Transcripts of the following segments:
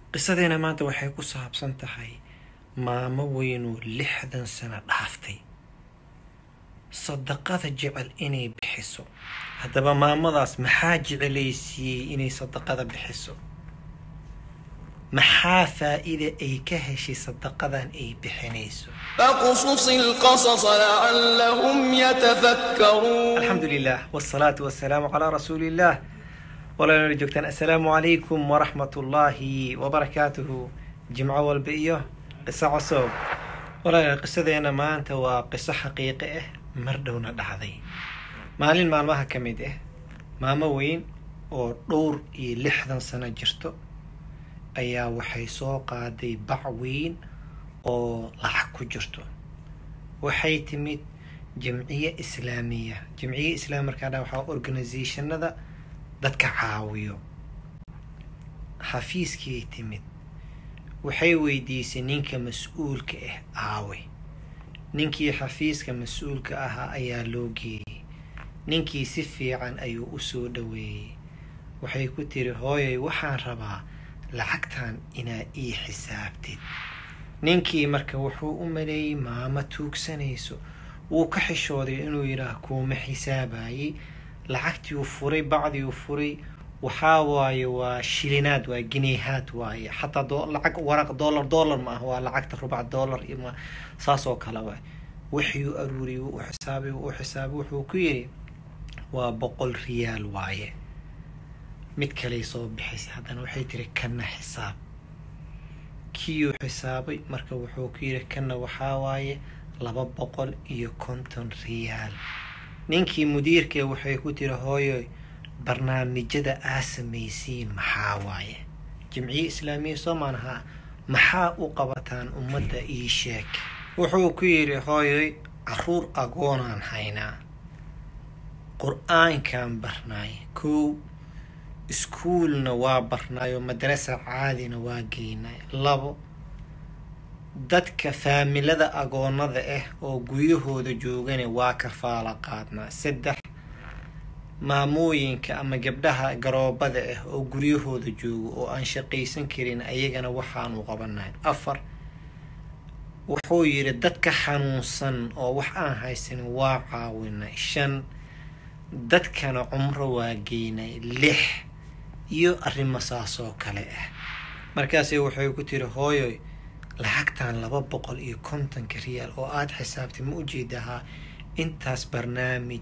qisadeena maanta waxay ku saabsan tahay maamo weynoo lixdan sano dhaaftay sadaqada jecel inay bixiso haddaba maamadaas maxaa jecelaysiiyey inay sadaqada bixiso maxaa faa-ida ay ka heshay sadaqadan ay bixinayso فاقصص القصص لعلهم يتفكرون alxamdu lilah wsalaatu wasalaamu calaa rasuuli illah walaala joogtaan assalaamu calaykum waraxmat ullaahi wabarakaatuhu jimco walba iyo qiso cusub walaala qisadeena maanta waa qiso xaqiiqi ah mar dhowna dhacday maalin maalmaha ka mid ah maamo weyn oo dhowr iyo lixdan sano jirto ayaa waxay soo qaaday bac weyn oo lacag ku jirto waxay timid jamciye islaamiya jamciye islaami markaa dha waxaa organisationada dadka caawiyo xafiiskii timid waxay weydiisay ninka mas-uulka ah aawe ninkii xafiiska mas-uulka ahaa ayaa loo geeyey ninkii si fiican ayuu usoo dhaweeyey waxay ku tiri hooyay waxaan rabaa lacagtan inaa ii xisaabtid ninkii marka wuxuu u maleeyey maamo tuugsanayso wuu ka xishooday inuu yidhaah kuuma xisaabayey lacagtiiu furay bacdiu furay waxaa waaye waa shilinaad waa gineehaad waaye xataa lacag waraq dollar dollar ma ah waa lacagta rubac dollar ima saas oo kale waay wixii aruuriyay u xisaabay u xisaabay wuxuu ku yidhi waa boqol riyaal waaye mid kaley soo bixisay haddana waxay tiri kanna xisaab kiiyuu xisaabay marka wuxuu ku yidhi kanna waxaa waaye laba boqol iyo konton riyaal ninkii mudiirkee waxay ku tiri hooyo barnaamijyada aa samaysiin maxaa waaye jimciye islaamiya soo maanahaa maxaa u qabataan ummadda ii sheeg wuxuu ku yidhi hooyoy caruur agoonaan haynaa qur-aankaan barnaay kow iskuulna waa barnaayo madrasa caadina waa geynay labo dadka faamilada agoonada ah oo guryahooda joogana waa kafaala qaadnaa saddex maamooyinka ama gabdhaha garoobada ah oo guryahooda jooga oo aan shaqaysan karin ayagana waxaanu qabanahay afar wuxuu yidhi dadka xanuunsan oo wax aan haysanin waa caawinay shan dadkana cumro waa geynay lix iyo arrimo saas oo kale ah markaase waxay ku tiri hooyoy lacagtan laba boqol iyo kontonka riyaal oo aada xisaabtay ma ujeedahaa intaas barnaamij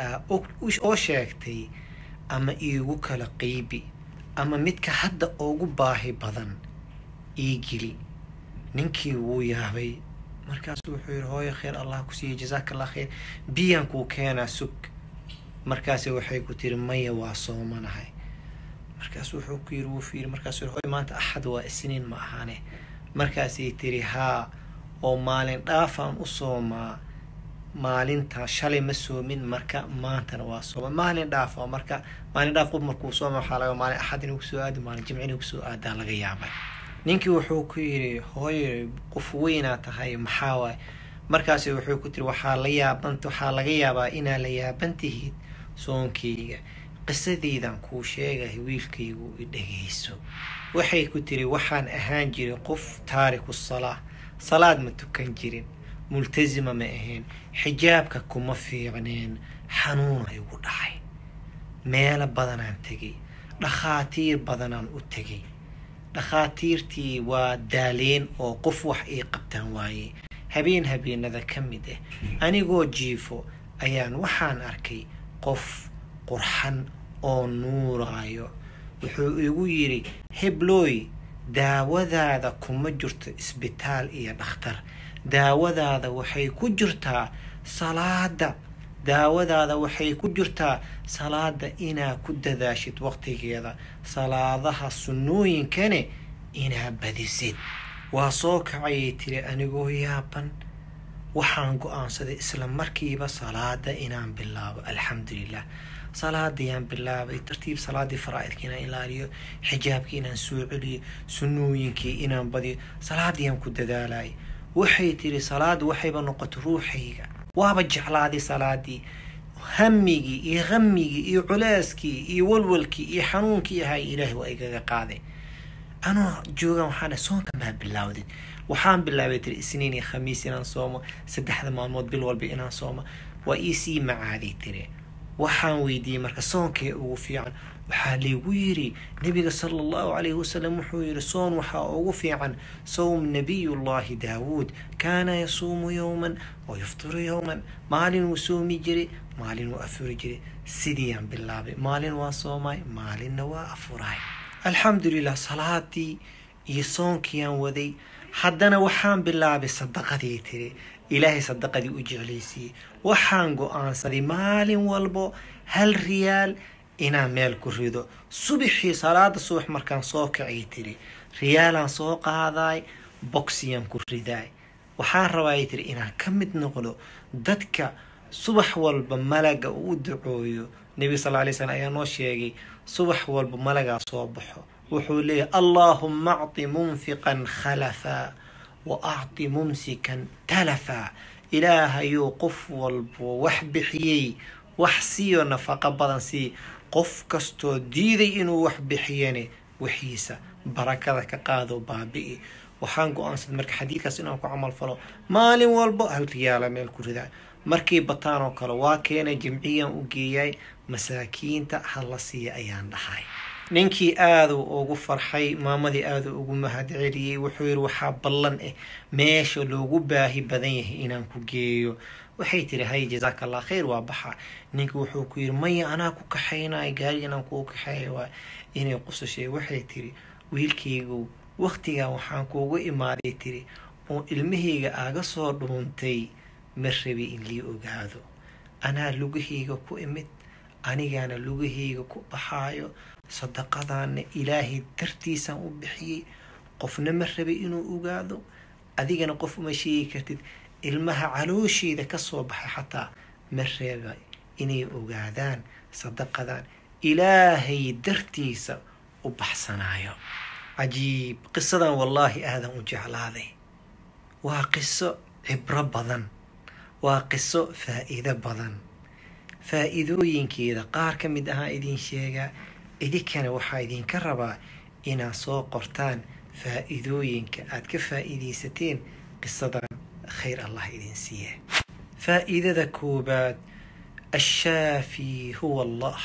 oo sheegtay ama iigu kala qeybi ama midka hadda ugu baahi badan ii geli ninkii wuu yaabay markaasu wuxuu yihi hooyo kheyr allah ku siiya jasaaka allah kheyr biyaan kuu keenaa sug markaase waxay ku tiri maya waa soomanahay markaas wuxuu ku yiri wuu fiiri markaasuu yiri hooyo maanta axad waa isniin ma ahane markaasay tiri haa oo maalin dhaafaan u soomaa maalinta shalay ma soomin marka maantana waa sooma maalin dhaaf oo marka maalin dhaaf qof markuu sooma waxaa laga maalin axad inuu kusoo aado maalin jimci inuu kusoo aadaa laga yaabay ninkii wuxuu ku yidhi hooyo qof weynaa tahay maxaa waay markaasi wuxuu ku tiri waxaa la yaaban waxaa laga yaabaa inaa la yaaban tihiid soonkeyga qisadeydan kuu sheegahay wiilkaygu i dhegayso waxay ku tiri waxaan ahaan jiray qof taariku salaa salaad ma tukan jirin multasima ma ahayn xijaabka kuma fiicneen xanuuna igu dhacay meelo badanaan tegay dhakhaatiir badanaan u tegay dhakhaatiirtii waa daaleen oo qof wax ii qabtaan waaye habeen habeenada ka mid ah anigoo jiifo ayaan waxaan arkay qof qurxan oo nuuraayo wuxuu igu yidhi heblooy daawadaada kuma jirto isbitaal iyo dhakhtar daawadaada waxay ku jirtaa salaada daawadaada waxay ku jirtaa salaada inaa ku dadaashid waqtigeeda salaadaha sunnooyinkane inaa badisid waa soo kacayay tiri anigoo yaaban waxaan go-aansaday isla markiiba salaada inaan bilaabo alxamdulilah salaadayaan bilaabay tartiib salaadii faraa-idka inaan ilaaliyo xijaabkii inaan soo celiyo sunnooyinkii inaan badiyo salaadiyaan ku dadaalay waxay tiri salaada waxayba noqotay ruuxayga waaba jeclaaday salaadii hamigii iyo hamigii iyo culeyskii iyo walwalkii iyo xanuunkii ahay ilaahay waa igaga qaaday anoo joogan waxaan dhahay soonka maa bilaawdid waxaan bilaabay tiri isniin iyo khamiis inaan soomo saddexda maalmood bil walba inaan soomo waa iisii macaaday tiri waxaan weydiiyey marka soonkee ugu fiican waxaa laygu yiri nabiga sala allahu calayhi wasalam wuxuu yiri soon waxaa ugu fiican sowm nabiyullahi daawuud kaana yasuumu yowman wa yuftiru yowman maalin wuu soomi jiray maalin wuu afuri jiray sidiiyaan bilaabay maalin waa soomay maalinna waa afuray alxamdulilah salaadii iyo soonkiiyaan waday haddana waxaan bilaabay sadaqadii tiri ilaahay sadaqadii u jeclaysiiyey waxaan go-aansaday maalin walbo hal riyaal inaan meel ku rido subaxii salaada subax markaan soo kacay tiri riyaalaan soo qaadaay bogsiyaan ku ridaay waxaan rabaay tiri inaan ka mid noqdo dadka subax walba malaga uu u ducooyo nebiga sal lay slam ayaa noo sheegay subax walba malagaa soo baxo wuxuu leeyahay allaahuma acti munfiqan khalafa wa acti mumsikan talafa ilaahayuu qof walbo wax bixiyey wax siiyo nafaqo badan sii qof kastoo diiday inuu wax bixiyane wixiisa barakada ka qaado baabi'i waxaan go-aansaday marka xadiidkaas inaan ku camal falo maalin walbo hal riyaala meel ku ridaa markii bataan oo kale waa keenay jimciyaan u geeyay masaakiinta hala siiya ayaan dhahay ninkii aaduu ugu farxay maamadii aaduu ugu mahadceliyey wuxuu yiri waxaa ballan ah meesha loogu baahi badan yahay inaan ku geeyo waxay tiri hay jazaaka allah khayr waa baxa ninki wuxuu ku yiri maya anaa ku kaxaynay gaari inaan kuu kaxeeya waa inay qusashay waxay tiri wiilkaygu waktigan waxaan kuugu imaaday tiri oo ilmahayga aaga soo dhuuntay ma rabi in lii ogaado anaa lugahayga ku imid anigaana lugahayga ku baxaayo sadaqadaana ilaahay dartiisaan u bixiyey qofna ma rabay inuu ogaado adigana qof uma sheegi kartid ilmaha caloosheeda kasoo baxay xataa ma reeba inay ogaadaan sadaqadan ilaahay dartiisa u baxsanaayo cajiib qisadan wallaahi aadan u jeclaaday waa qiso cibro badan waa qiso faa-iido badan faa-iidooyinkeeda qaar ka mid ahaa idin sheegaa idinkana waxaa idinka rabaa inaad soo qortaan faa-iidooyinka aad ka faa-iideysateen qisadan khayr allah idin siiye faa-iidada koobaad ashaafi huwa allah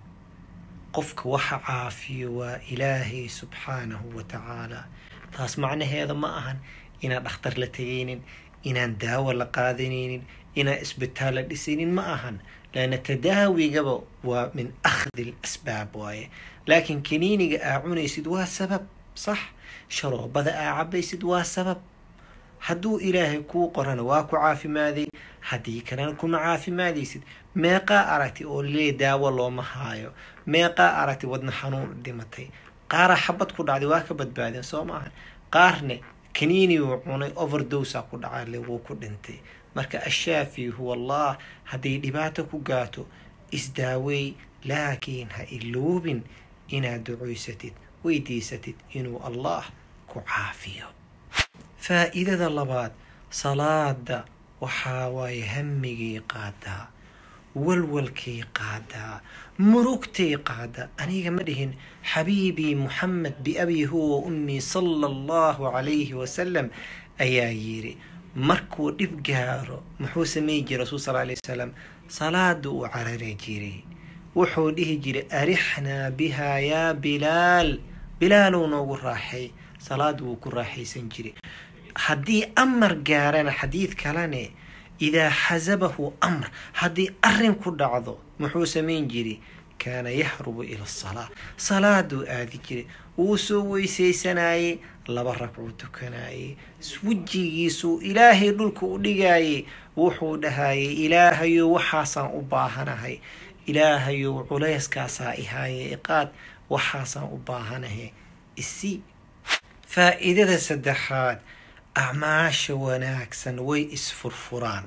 qofka waxa caafiyo waa ilaahay subxaanahu wa tacaala taas macnaheeda ma ahan inaan dhakhtar la tegaynin inaan daawo la qaadanaynin inaan isbitaal la dhisaynin ma ahan laana tadaawigaba waa min akhdi l asbaab waaye laakiin kaniiniga aa cunaysid waa sabab sax sharoobada aa cabaysid waa sabab hadduu ilaahay kuu qorana waa ku caafimaaday haddii kalena kuma caafimaadaysid meeqaa aragti oo lee daawo looma haayo meeqaa aragti wadna xanuun dhimatay qaara xabad ku dhacday waa ka badbaadeen soo maaha qaarne kaniiniguu cunay overdosa ku dhacale wuu ku dhintay marka ashaafi huwa allah hadday dhibaato ku gaato isdaawey laakiin ha iloobin inaad ducoysatid weydiisatid inuu allah ku caafiyo faa-iidada labaad salaada waxaa waaye hamigay qaadaa walwalkay qaadaa murugtay qaadaa aniga ma dhihin xabiibii muxamed biabii huwa ummii sala allahu calayhi wasalam ayaa yiri markuu dhib gaaro muxuu sameyn jiray rasuul sal alay wasalam salaada uu carari jiray wuxuu dhihi jiray arixnaa bihaa yaa bilaal bilaalow noogu raaxay salaada wuu ku raaxaysan jiray haddii amar gaarana xadiid kalene idaa xasabahu amr haddii arin ku dhacdo muxuu samayn jiray kaana yaxrubu ila asalaa salaaduu aadi jiray wuu soo weysaysanayey laba ragcuu tukanayey wejigiisuu ilaahay dhulka u dhigayey wuxuu dhahayay ilaahayow waxaasaan u baahanahay ilaahayow culayskaasaa ihaaye iqaad waxaasaan u baahanahay isi faa-iidada saddexaad acmaasha wanaagsan way isfurfuraan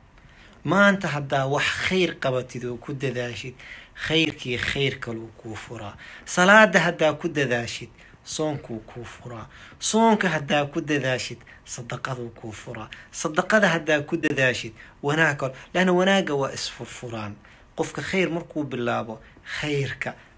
maanta haddaa wax khayr qabatid oo ku dadaashid khayrkii khayr kaluu kuu furaa salaada haddaa ku dadaashid soonkuu kuu furaa soonka haddaa ku dadaashid sadaqaduu kuu furaa sadaqada haddaa ku dadaashid wanaag kalo laanna wanaagga waa isfurfuraan qofka khayr markuu bilaabo khayrka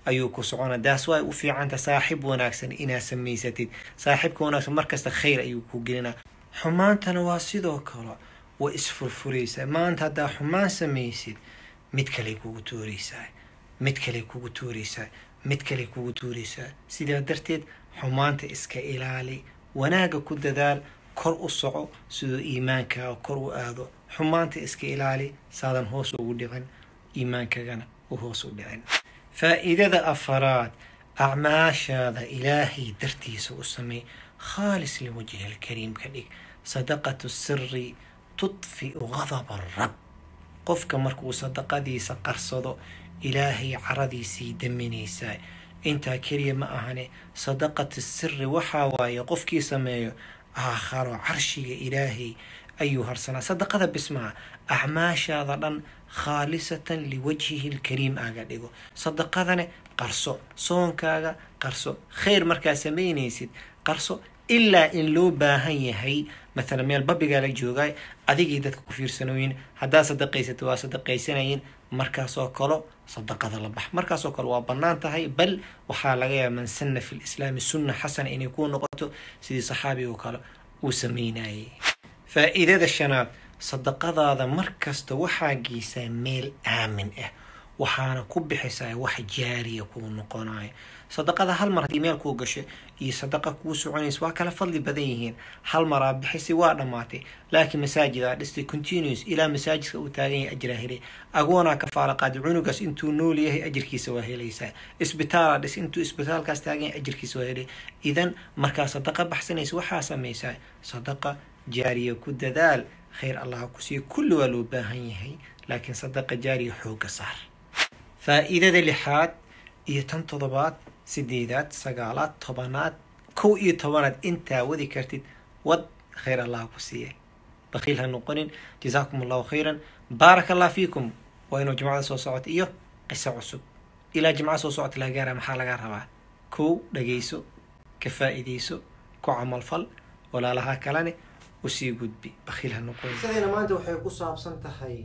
ayuu ku socona daas way u fiicanta saaxib wanaagsan inaad samaysatid saaxibka wanaagsan markasta khayr ayuu ku gelinaa xumaantana waa sidoo kale way isfurfuraysaa maanta haddaa xumaan samaysid mid kaley kugu tuuraysaa mid kaley kugu tuuraysaa mid kaley kugu tuuraysaa sidaa darteed xumaanta iska ilaali wanaagga ku dadaal kor u soco siduu iimaankaaga kor u aado xumaanta iska ilaali saadan hoos ugu dhicin iimaankagana u hoos u dhicin faa'iidada afaraad acmaashaada ilaahay dartiisa u samey khaalis liwajhi alkariim ka dhig sadaqatu siri tudfiu gadaba rab qofka markuu sadaqadiisa qarsado ilaahay caradiisii daminaysaa intaa keliya ma ahane sadaqatu siri waxaa waaye qofkii sameeyo aakharo carshiga ilaahay ayuu harsanaa sadaqada bismaa acmaashaada dhan khaalisatan liwajhihi lkariim aaga dhigo sadaqadane qarso soonkaaga qarso khayr markaa samaynaysid qarso ilaa in loo baahan yahay mathalan meel babigaa la joogaay adigii dadka ku fiirsanooyin haddaa sadaqaysata waa sadaqaysanayin markaasoo kalo sadaqada la bax markaasoo kale waa bannaan tahay bal waxaa laga yaaba man sanna fi lislaami sunna xasana inay ku noqoto sidii saxaabigo kale uu sameynayay faa'iidada shanaad sadaqadaada markasta waxaa geysaa meel aamin ah waxaana ku bixisaa wax jaariya kuu noqonayo sadaqada hal mar haddii meel kuu gasho iyo sadaqa kuu soconaysa waa kala fadli badan yihiin hal maraa bixisi waa dhammaatay laakiin masaajidaa dhistay continuous ilaa masaajidka uu taagan yahay ajraa helay agoonaa ka faalaqaadi cunugaas intuu nool yahay ajirkiisa waa helaysaa isbitaalaa dhis intuu isbitaalkaas taagan yahay ajirkiisa waa helay idan markaa sadaqa baxsanaysa waxaa samaysaa sadaqa jaariya ku dadaal khayr allaha ku siiyo kulli waa loo baahan yahay laakiin sadaqa jaariya xooga saar faa'iidada lixaad iyo tan toddobaad sideedaad sagaalaad tobanaad kow iyo tobanaad intaa wadi kartid wad khayr allaha ku siiya bakiil ha noqonin jazaakum allahu khayran baaraka allah fiikum waa inuu jimcada soo socota iyo qiso cusub ilaa jimcada soo socota laga gaara maxaa laga rabaa kow dhagayso ka faa'iidayso ku camalfal walaalaha kalene usii gudbi bakiil ha noqonin qisadeena maanta waxay ku saabsan tahay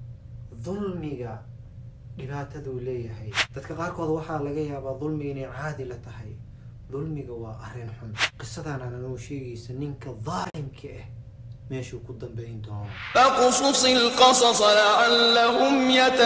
dulmiga dhibaataduu leeyahay dadka qaarkood waxaa laga yaabaa dulmiga inay caadi la tahay dulmiga waa arrin xun qisadaana nanoo sheegaysa ninka daalimka ah meeshuu ku dambayn doono فاقصص القصص لعلهم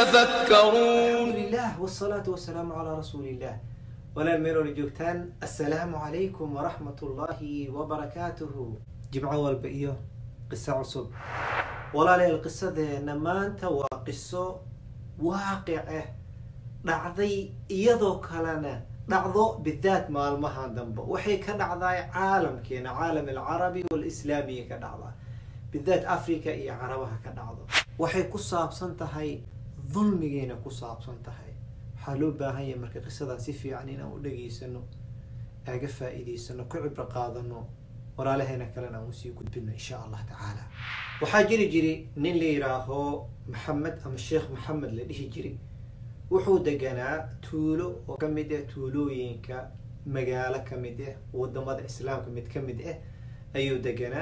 يتفكرون alxamdulilah wsalaatu wasalaamu calaa rasuuliillah walaal meeloona joogtaan assalaamu calaykum waraxmat ullaahi wabarakaatuhu jimco walba iyo qiso cusub walaalayaal qisadeena maanta waa qiso waaqic ah dhacday iyadoo kalena dhacdo bidaat maalmaha dambe waxay ka dhacdaa caalamkeena caalam alcarabi walislaamiya ka dhacdaa bidaat africa iyo carabaha ka dhacdo waxay ku saabsan tahay dulmigeena ku saabsan tahay waxaa loo baahan yahay marka qisadan si fiican inaan u dhageysano aaga faa'iidaysano ku cibro qaadano walaalaheena kalena aan usii gudbino insha allah tacaala waxaa jiri jiri nin la yidhaaho maxamed ama sheekh maxamed la dhihi jiri wuxuu deganaa tuulo oo ka mid ah tuulooyinka magaalo ka mid ah wadamada islaamka mid ka mid ah ayuu deganaa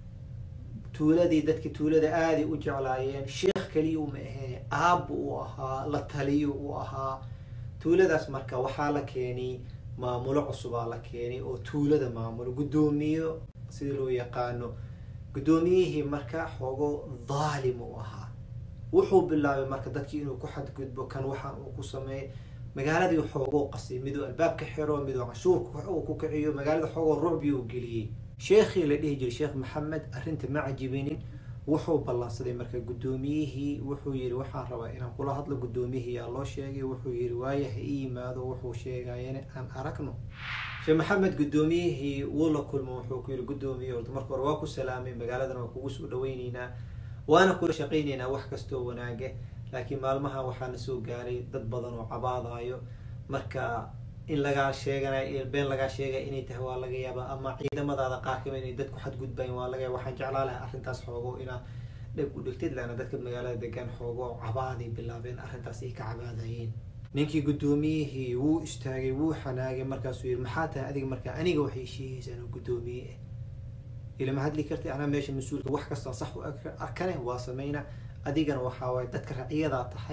tuuladii dadki tuulada aaday u jeclaayeen sheekh keliya uma ahee aabbu uu ahaa la taliyo uu ahaa tuuladaas marka waxaa la keenay maamulo cusubaa la keenay oo tuulada maamulo guddoomiyo sida loo yaqaano guddoomiyihii marka xoogo dhaalim uu ahaa wuxuu bilaabay marka dadkii inuu ku xadgudbo kan waxaan uu ku sameeyay magaaladii xoogoo qasay miduu albaab ka xiro miduu canshuur uu ku kiciyo magaalada xoogoo rucbi uu geliyey sheekhii la dhihi jiray sheekh maxamed arrinta ma cajibinin wuxuu ballansaday marka guddoomiyihii wuxuu yidhi waxaan rabaa inaan kula hadlo guddoomiyihii yaa loo sheegay wuxuu yidhi waaya ha ii yimaado wuxuu sheegayana aan aragno sheekh maxamed guddoomiyihii wuu la kulmo wuxuu ku yidhi guddoomiye horta marka hore waa ku salaamay magaaladan waa kugu soo dhaweyneynaa waana kula shaqayneynaa wax kastoo wanaaga laakiin maalmaha waxaana soo gaaray dad badan oo cabaadayo marka in lagaa sheeganayo been lagaa sheegaya inay tahay waa laga yaabaa ama ciidamadaada qaar kamid inay dadku xadgudbayan waa laga yaaba waxaan jeclaa lahay arrintaas xoogo inaa dheg u dhigtid laana dadka magaalada degan xoogo cabaaday bilaabeen arrintaas ay ka cabaadayeen ninkii guddoomiyihii wuu istaagay wuu xanaagay markaasuu yidhi maxaa tahay adiga markaa aniga waxay sheegaysaan oo guddoomiye ah ilama hadli karti anaa meesha mas-uulka wax kastaa sax u arkane waa sameyna adigana waxaa waaye dadka raciyadaa tahay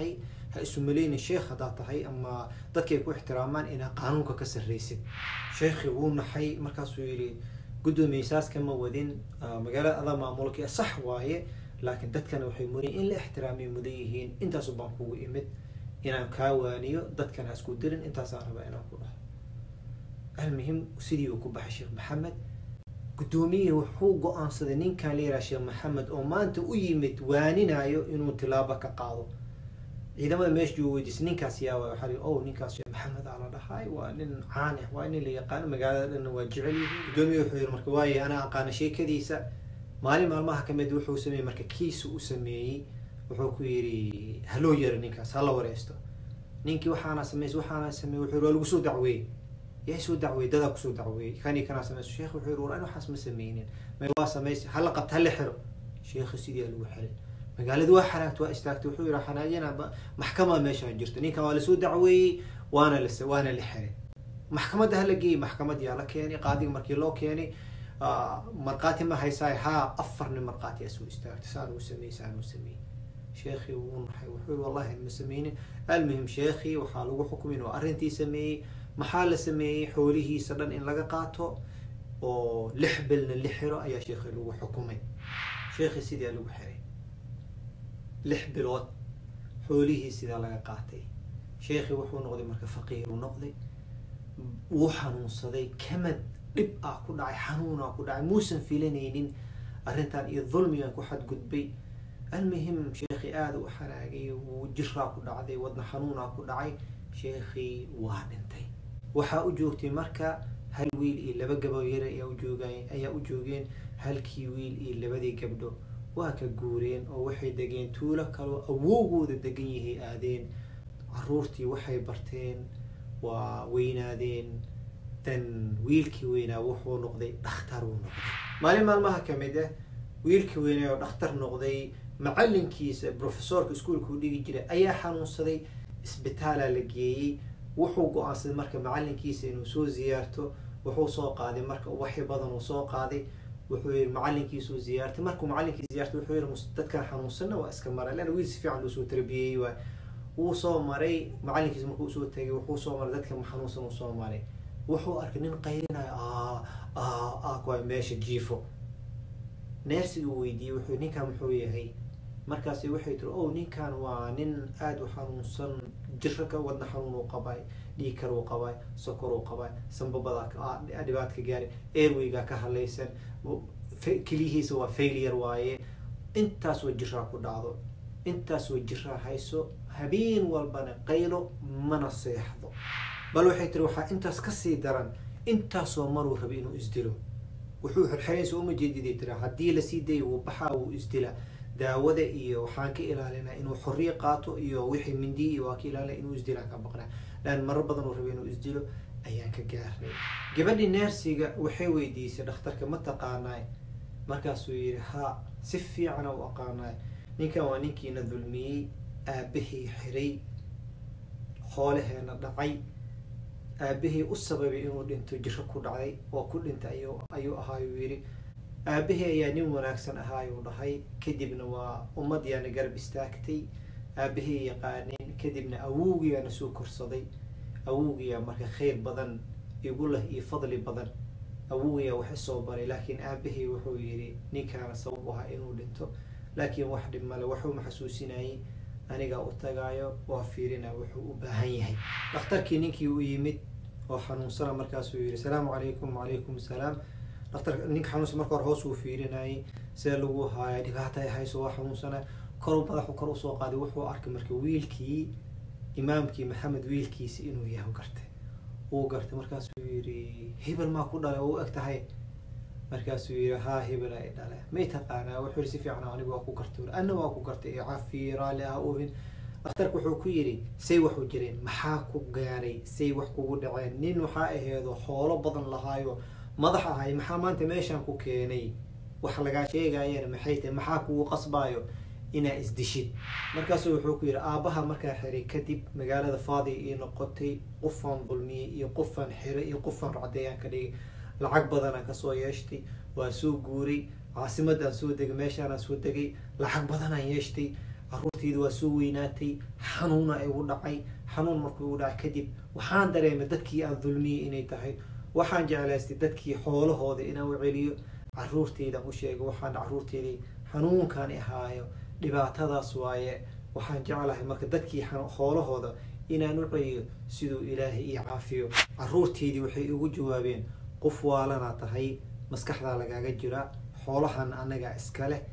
ha isu maleynin sheekh haddaad tahay ama dadkay ku ixtiraamaan inaa qaanuunka ka sarreysid sheekhi wuu naxay markaasuu yidhi guddoomiye saas kama wadin magaalada adaa maamulka sax waaye laakiin dadkana waxay mudan in la ixtiraamay mudan yihiin intaasu baan kugu imid inaan kaa waaniyo dadkana ha isku dirin intaasaan rabaa inaan ku dhaho almuhim sidii uu ku baxay sheekh maxamed guddoomiyihii wuxuu go-aansaday ninkan la yidhaha sheekh maxamed oo maanta u yimid waaninayo inuu tilaabo ka qaado ciidamada meesha jooga weydiisay ninkaas yaa waay waxaa la oh ninkaas sheekh maxamed aa la dhahay waa nin caan ah waa nin la yaqaano magaalada dhanna waa jecel yihiin guddoomiye wuxuu yidhi marka waaye anaa aqaana sheekadiisa maalin maalmaha kamid wuxuu sameeyey marka kiisa u sameeyey wuxuu ku yidhi haloo yara ninkaas hala wareysto ninkii waxaana sameys waxaana sameeyey wuxuu yidhi waa lagu soo dacweeyey yaa soo dacweeyey dadaa kusoo dacweeyey kani kanaa sameyso sheekh wuxuu yidhi war ani waxaas ma sameynin may waa sameys hala qabta hala xiro sheekhi sidii aa lagu xiray magaalada waa xanaagta waa istaagtay wuxuu yidhi xanaajina maxkama meesha jirto ninkan waa lasoo dacweeyey waana la waana la xiray maxkamadda hala geeyey maxkamad yaa la keenay qaadiga markii loo keenay markhaati ma haysaay haa afar nin markhaati aa soo istaagtay saan uu sameeyey saan uu sameeyey sheekhi wuu naxay wuxuu yidhi wallahi ma sameynin almuhim sheekhi waxaa lagu xukumay inuu arrintii sameeyey maxaa la sameeyey xoolihiisa dhan in laga qaato oo lix bilna la xiro ayaa sheekhi lagu xukumay sheekhi sidaa lagu xiray lix bilood xoolihii sidaa laga qaatay sheekhi wuxuu noqday marka faqiiru noqday wuu xanuunsaday kamad dhib ah ku dhacay xanuunaa ku dhacay muusan filanaynin arrintan iyo dulmigan ku xadgudbay almuhim sheekhi aada u xanaagay wuu jiraa ku dhacday wadna xanuunaa ku dhacay sheekhii waa dhintay waxaa u joogtay marka hal wiil iyo laba gaboo yar ayaa ujoogay ayaa u joogeen halkii wiil iyo labadii gabdho waa ka guureen oo waxay degeen tuulo kaloo awowgooda degan yahay aadeen caruurtii waxay barteen waa weynaadeen dan wiilkii weynaa wuxuu noqday dhakhtar uu noqday maalin maalmaha kamid ah wiilkii weynaa oo dhakhtar noqday macalinkiisa professorka iskuolka u dhigi jiray ayaa xanuunsaday isbitaalaa la geeyey wuxuu go-aansaday marka macalinkiisa inuu soo ziyaarto wuxuu soo qaaday marka waxi badan uu soo qaaday wuxuu yihi macalinkiisuu ziyaartay markuu macalinkii ziyaartay wuxuu yihi dadkan xanuunsanna waa iska maray leanna wiil si fiican loosoo tarbiyeyey waay wuu soo maray macalinkiisa markuu usoo tagay wuxuu soo maray dadka xanuunsan uu soo maray wuxuu arkay nin qayrinayo a kuwa meesha jiifo neersigii uu weydiiyey wuxuu ninkan muxuu yahay markaasi waxay tiri o ninkan waa nin aada u xanuunsan jiro ka wadna xanuun uu qabay dhiikar uu qabay sokor uu qabay sambabada dhibaat ka gaaray airwayga ka halaysan keliyihiisa waa failure waaye intaas waa jiraa ku dhacdo intaas waa jiraa hayso habeen walbana qaylo mana seexdo bal waxay tiri waxaa intaas kasii daran intaasoo maruu rabay inuu isdilo wuxuu xirxiraysa uma jeediday tira haddii lasii dayo wuu baxaa wuu isdila daawada iyo waxaan ka ilaalinaa inuu xorriye qaato iyo wixii mindi iyo waa ka ilaalina inuu isdilaan ka baqnaa lan marar badan uu rabay inuu isdilo ayaan ka gaarnay gabadhii neersiga waxay weydiisay dhakhtarka ma taqaanaay markaasuu yidhi ha si fiicana u aqaanaay ninkan waa ninkiina dulmiyey aabahii xiray xoolaheena dhacay aabahii u sababay inuu dhinto jiro ku dhacday oo ku dhintay ayuu ahaayuu yidhi aabahii ayaa nin wanaagsan ahaayuu dhahay kadibna waa ummad yaana garab istaagtay aabahii yaqaaneen kadibna awowgiyaana soo korsaday awowgiyaa marka khayr badan igu leh iyo fadli badan awowgiyaa wax isoo baray laakiin aabahii wuxuu yidhi ninkaana sabab u ahaa inuu dhinto laakiin wax dhib male waxuuma xasuusinayay anigaa u tagaayo waa fiirina wuxuu u baahan yahay dhakhtarkii ninkii u yimid oo xanuunsana markaasuu yihi salaamu calaykum wacalaykum salaam dhaktar ninka xanuunsan marka hore hoos uu fiirinayay see lagu haaya dhibaata ay hayso waa xanuunsana koru madaxu kor usoo qaaday wuxuu arkay marka wiilkii imaamkii maxamed wiilkiisi inuu yahay gartay uu gartay markaasuu yihi hebel maa ku dhalay oo u eg tahay markaasuu yihi haa hebel ay dhale may taqaanaa wuxuu yihi si fiican anigu waa ku gartay ana waa ku gartay cafi raalli ah ohin dhakhtarka wuxuu ku yidhi say wax u jireen maxaa ku gaaray say wax kugu dhaceen nin waxaa aheedo xoolo badan lahaayo madax ahay maxaa maanta meeshaan ku keenay wax lagaa sheegayana maxay tahay maxaa kugu qasbaayo inaa isdishid markaasuu wuxuu ku yidhi aabbaha markaa xiray kadib magaalada faadi ii noqotay qofaan dulmiyey iyo qofaan xiray iyo qofaan racdeeyaan ka dhigay lacag badanaan kasoo yeeshtay waa soo guuray caasimadaan soo degay meeshaanaan soo degay lacag badanaan yeeshtay caruurteyda waa soo weynaatay xanuuna igu dhacay xanuun markuu igu dhacay kadib waxaan dareemay dadkii aan dulmiyey inay tahay waxaan jeclaystay dadkii xoolahooda inaan u celiyo caruurteydan u sheego waxaan caruurteydii xanuunkaan ahaayo dhibaatadaas waaye waxaan jeclahay marka dadkii xoolahooda inaan u celiyo siduu ilaahay ii caafiyo caruurteydii waxay igu jawaabeen qof waalana tahay maskaxdaa lagaaga jira xoolahan annagaa iska leh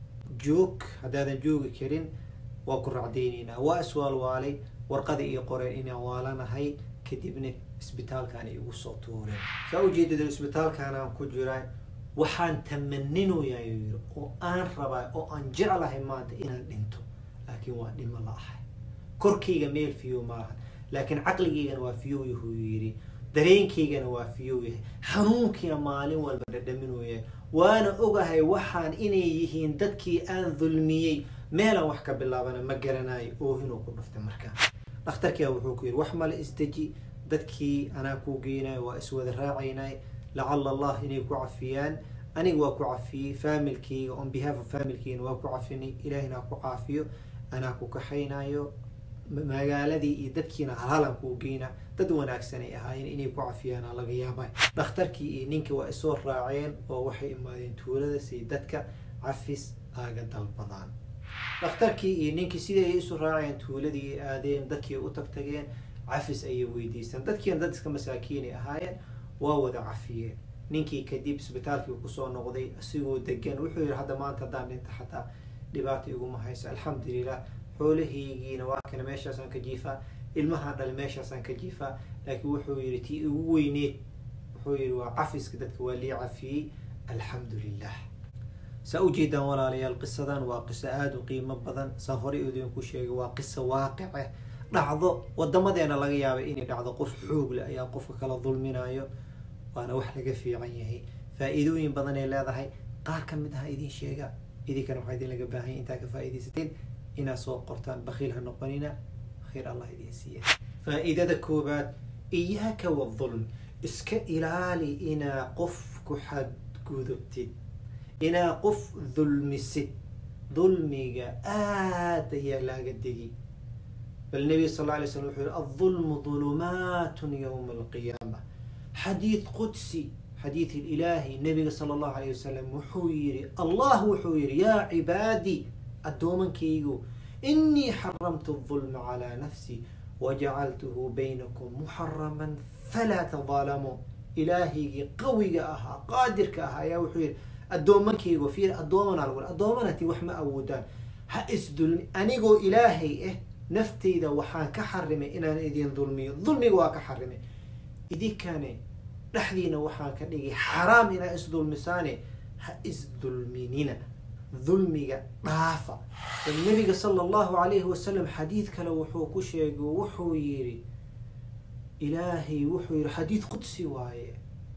joog haddaadan joogi karin waa ku racdaynaynaa waa iswaalwaalay warqadii iyo qoreen inaan waalanahay kadibna isbitaalkaan igu soo tuureen saa ujeedada isbitaalkaan aan ku jiraa waxaan tamaninoyaa yiri oo aan rabaa oo aan jeclahay maanta inaan dhinto laakiin waa dhimo la ahay korkayga meel fiyo maaha laakiin caqligaygana waa fiyow yahuu yidhi dareenkaygana waa fiyow yahay xanuunkiina maalin walba dhadhaminooya waana ogahay waxaan inay yihiin dadkii aan dulmiyey meelaan wax ka bilaabana ma garanayo oohinuu ku dhuftay markaa dhakhtarkia wuxuu ku yidhi wax male isdeji dadkii anaa kuu geynayo waa iswada raacaynay lacala allah inay ku cafiyaan aniga waa ku cafiyey familkeyga on behalf of familkeygana waa ku cafinay ilaahina ku caafiyo anaa ku kaxaynayo magaaladii iyo dadkiina halhalan kuu geyna dad wanaagsan ay ahaayeen inay ku cafiyaana laga yaabay dhakhtarkii iyo ninka waa isoo raaceen oo waxay imaadeen tuulada si dadka cafis aaga dalbadaan dhakhtarkii iyo ninkii sidii ay isu raaceen tuuladii aadeen dadkii u tagtageen cafis ayay weydiistaan dadkiina dad iska masaakiinay ahaayeen waa wada cafiyeen ninkii kadib isbitaalkii kusoo noqday isigoo degan wuxuu yihi hadda maanta haddaan dhinta xataa dhibaata iguma hayso alxamdulilah xoolahaygiina waa kana meeshaasaan ka jiifaa ilmahaan dhali meeshaasaan ka jiifaa laakiin wuxuu yihi tii ugu weyneed wuxuu yihi waa cafiska dadka waa lii cafiyey alxamdu lilah saa ujeedaan walaalayaal qisadan waa qiso aada u qiimo badan saa horey idinku sheegay waa qiso waaqice dhacdo wadamadeena laga yaabay inay dhacdo qof xoog leh ayaa qofka kala dulminayo waana wax laga fiican yahay faa-iidooyin badan ay leedahay qaar ka mid aha idin sheega idinkana waxaa idin laga baahanya intaa ka faa-idaysateen inaad soo qortaan bakiil ha noqonina khayr allah idin siiya faa-iidada koobaad iyaaka wadulm iska ilaali inaa qof ku xadgudubtid inaa qof dulmisid dulmiga aada ayaa laaga degi bal nabiga sal lla alay slam wuxuu yihi aldulmu dulumaatun yowma alqiyaama xadiid qudsi xadiid ilaahi nabiga sala allahu alayh wasalam wuxuu yihi allah wuxuu yihi yaa cibaadi addoomankaygu inii xaramtu dulma calaa nafsi wajacaltuhu baynakum muxaraman falaa tadaalamuu ilaahaygii qawiga ahaa qaadirka ahaa ayaa wuxuu yihi addoomankaygu fiir addoomanaa lagu addoomanati wax ma awoodaan ha isdulmi anigoo ilaahay ah nafteyda waxaan ka xarimay inaan idin dulmiyo dulmiga waa ka xarimay idinkane dhexdiina waxaan ka dhigay xaraam inaa isdulmisaane ha isdulminina dulmiga dhaafa bal nabiga sala allahu alayhi wasalam xadiid kale wuxuu ku sheegay wuxuu yidhi ilaahay wuxuu yihi xadiid qudsi waaye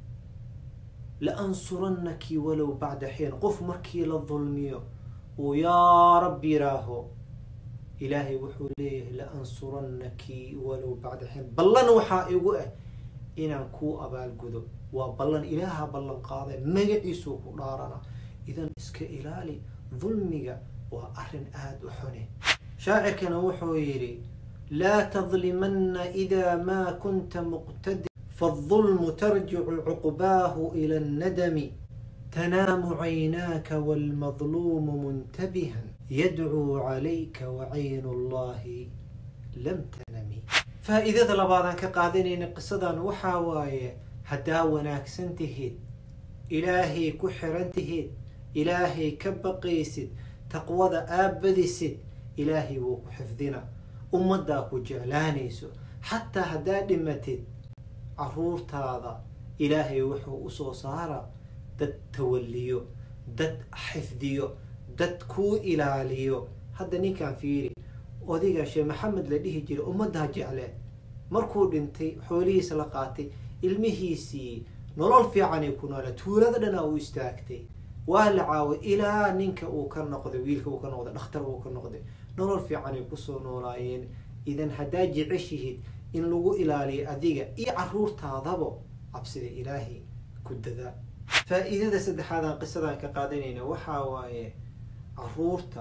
la ansuranaki walow bacda xiin qof markii la dulmiyo uu yaa rabbi yiraaho ilaahay wuxuu leeyahay la ansuranaki walow bacda xiin ballan waxaa igu ah inaan kuu abaalgudo waa ballan ilaaha ballan qaaday magaciisuu ku dhaarana idan iska ilaali dulmiga waa arrin aada u xune shaacirkana wuxuu yidhi laa tadlimana idaa maa kunta muqtadi faالظulmu tarjicu cuqbaahu ila الnadami tanaamu caynaaka wاlmadluumu muntabihan yadcuu calayka wacaynu اllahi lam tanami faa-iidada labaadaan ka qaadanayna qisadan waxaa waaye haddaa wanaagsan tihiid ilaahay ku xiran tihiid ilaahay ka baqaysid taqwada aabadisid ilaahay wuu ku xifdina ummaddaa ku jeclaanayso xataa haddaa dhimatid caruurtaada ilaahay wuxuu usoo saara dad tawaliyo dad xifdiyo dad kuu ilaaliyo hadda ninkaan fiiri odiga sheekh maxamed la dhihi jiray ummaddaa jecleed markuu dhintay xoolihiisa la qaatay ilmihiisii nolol fiicanay ku noola tuulada dhana uu istaagtay waa la caaway ilaa ninka uu ka noqday wiilka uu ka noqday dhakhtar uu ka noqday nolol fiicanay kusoo noolaayeen idan haddaa jeceshihid in lagu ilaaliyo adiga iyo caruurtaadaba cabsida ilaahay ku dadaa faa-iidada saddexaadaan qisadaan ka qaadanayna waxaa waaye caruurta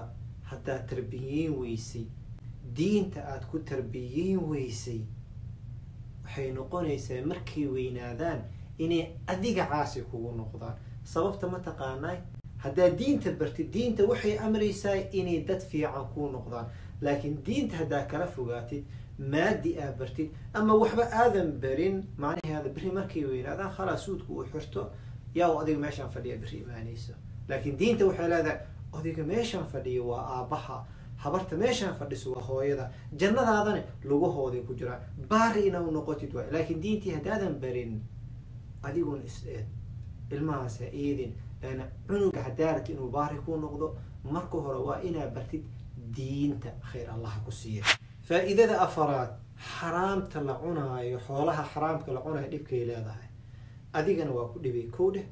haddaad tarbiyeyn weysay diinta aada ku tarbiyeyn weysay waxay noqonaysaa markay weynaadaan inay adiga caasi kugu noqdaan sababta ma taqaanaa haddaad diinta bartid diinta waxay amraysaa inay dad fiican kuu noqdaan laakiin diinta haddaa kala fogaatid maadi aa bartid ama waxba aadan barin macnaheeda berri markay weynaadaan khalaas suudka uu xirto yaa u adiga meeshaan fadhiya berri imaanayso laakiin diinta waxay leedahay odiga meeshaan fadhiya waa aabbaha habarta meeshaan fadhiso waa hooyada jannadaadana lugahooday ku jiraan baari ina u noqotid waay laakiin diintii haddaadan barin adiguna is-eed ilmahaas ha eedin ana cunuga hadaarat inuu baari ku noqdo marka hore waa inaa bartid diinta khayr allaha ku siiya faa-iidada afaraad xaraamta la cunaayo xoolaha xaraamka la cunaayo dhibkay leedahay adigana waa ku dhibay kow dheh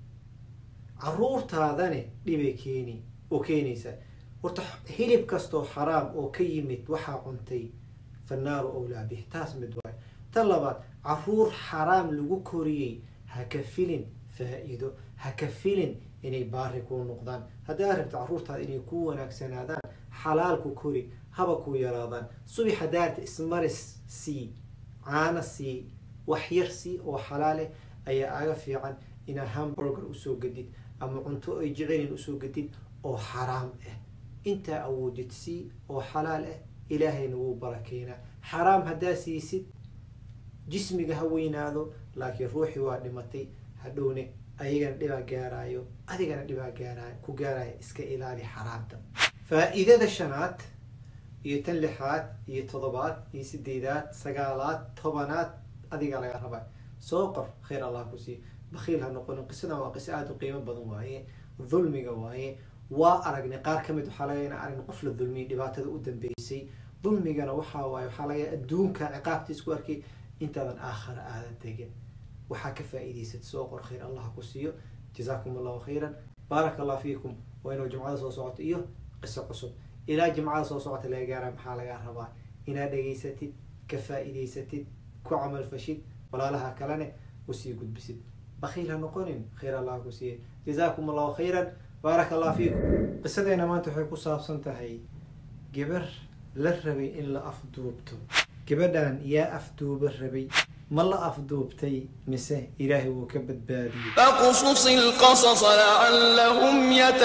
caruurtaadane dhibay keeni oo keenaysaa horta hilib kastoo xaraam oo ka yimid waxaa cuntay fannaaru owlaa bih taas mid waayo tan labaad caruur xaraam lagu koriyey ha ka filin faa-iido ha ka filin inay baari kuu noqdaan haddaa rabta caruurtaada inay ku wanaagsanaadaan xalaal ku kori haba ku yaraadaan subax haddaa rabta ismaris sii caano sii waxyar sii oo xalaaleh ayaa aga fiican inaad hamburger usoo gadid ama cunto ay jecelin usoo gadid oo xaraam ah intaa awoodid sii oo xalaal ah ilaahayna wuu barakeynaa xaraam haddaa siisid jismiga ha weynaado laakiin ruuxii waa dhimatay hadhowne ayagana dhibaa gaaraayo adigana dhibaa gaaraayo ku gaaraayo iska ilaali xaraamta faa-iidada shanaad iyo tan lixaad iyo toddobaad iyo sideedaad sagaalaad tobanaad adigaa laga rabaa soo qor khayr allah ku siiya bakiil ha noqonin qisadan waa qiso aada u qiimo badan waaye dulmiga waaye waa aragnay qaar kamid waxaa laga ina aragna qof la dulmiyay dhibaatada u dambeysay dulmigana waxaa waaye waxaa laga adduunka ciqaabtiis ku arkay intaadan aakhara aadan tegin waxaa ka faa-iidaysad soo qor khayr allah ku siiyo jazaakum allahu khayran baaraka allah fiikum waa inuu jimcada soo socoto iyo qiso cusub ilaa jimcada soo socota laga gaara maxaa lagaa rabaa inaad dhegaysatid ka faa-iidaysatid ku camal fashid walaalaha kalene usii gudbisid bakiil ha noqonin khayr allah ku siiya jazaakum allahu khayran baaraka allah fiikum qisadeena maanta waxay ku saabsan tahay gabar la rabay in la afduubto gabadhan yaa afduuba rabay ma la afduubtay mise ilaahay wuu ka badbaadiyey فاقصص القصص لعلهم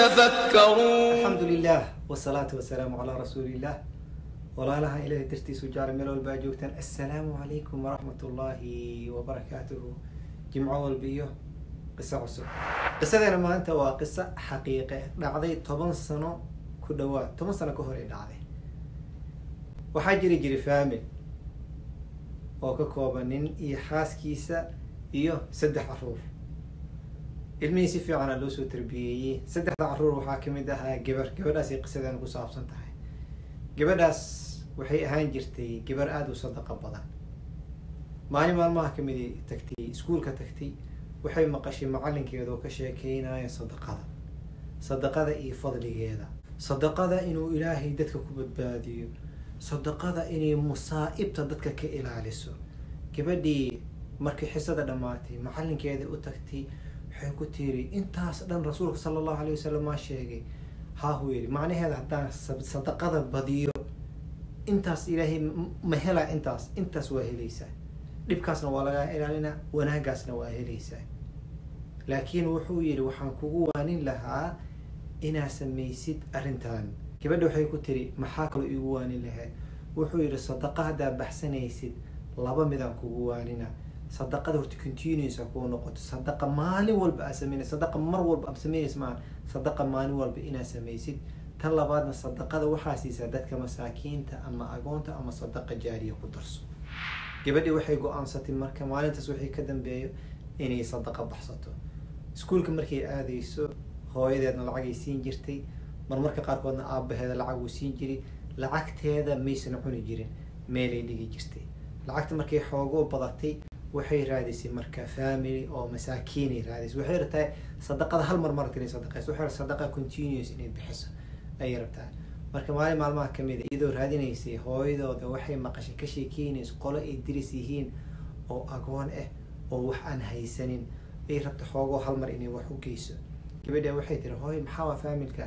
يتفكرون alxamdu lilah wsalaatu wasalaamu calaa rasuuli illah walaalaha ilahay dartiisu jecla meel walba aad joogtaan assalaamu calaykum waraxmat ullaahi wabarakaatuhu jimco walba iyo qiso cusub qisadeena maanta waa qiso xaqiiqe dhacday toban sano ku dhawaad toban sano ka hor ay dhacday waxaa jiri jiray famil oo ka kooban nin iyo xaaskiisa iyo saddex caruur ilmihii si fiicana loo soo tarbiyeeyey saddexda caruur waxaa kamid ahaa gabar gabadhaasay qisadeena ku saabsan tahay gabadhaas waxay ahaan jirtay gabar aada u sadaqa badan maalin maalmaha kamid tagtay iskuolka tagtay waxay maqashay macalinkeeda oo ka sheekeynayo sadaqada sadaqada iyo fadligeeda sadaqada inuu ilaahay dadka ku badbaadiyo sadaqada inay musaa'ibta dadka ka ilaaliso gabadhii markay xisada dhammaatay macalinkeeda u tagtay waxay ku tiri intaas dhan rasuulka sala allahu alay wasalam maa sheegay haahu yidhi macnaheeda haddaan sadaqada badiyo intaas ilaahay ma helaa intaas intaas waa helaysaa dhibkaasna waa lagaa ilaalinaa wanaagaasna waa helaysaa laakiin wuxuu yidhi waxaan kugu waanin lahaa inaa samaysid arrintan gabadha waxay ku tiri maxaa kaloo iigu waanin lahayd wuxuu yidhi sadaqa haddaa baxsanaysid laba midaan kugu waanina sadaqada horta continuous ha kuu noqoto sadaqa maalin walba aa sameynaysa sadaqa mar walba aad sameynaysa maa sadaqa maalin walba inaad samaysid tan labaadna sadaqada waxaa siisaa dadka masaakiinta ama agoonta ama sadaqa jaariya ku darso gabadhii waxay go-aansatay marka maalintaas wixii ka dambeeyo inay sadaqa baxsato iskuolka markay aadayso hooyadeedna lacagay siin jirtay marmarka qaarkoodna aabaheeda lacag uu siin jiray lacagteeda maysan cuni jirin meelay dhigi jirtay lacagta markay xoogoo badatay waxay raadisay marka family oo masaakiinay raadisay waxay rabtaa sadaqada hal mar marata inay sadaqayso waxay rabtaa sadaqa continuous inay bixiso ayay rabtaa marka maalin maalmaha kamid a iyadoo raadinaysay hooyadooda waxay maqashay ka sheekeynayso qolo ay diris yihiin oo agoon ah oo wax aan haysanin ay rabta xoogoo hal mar inay wax u geyso gabadha waxay tiri hooy maxaa waa familkaas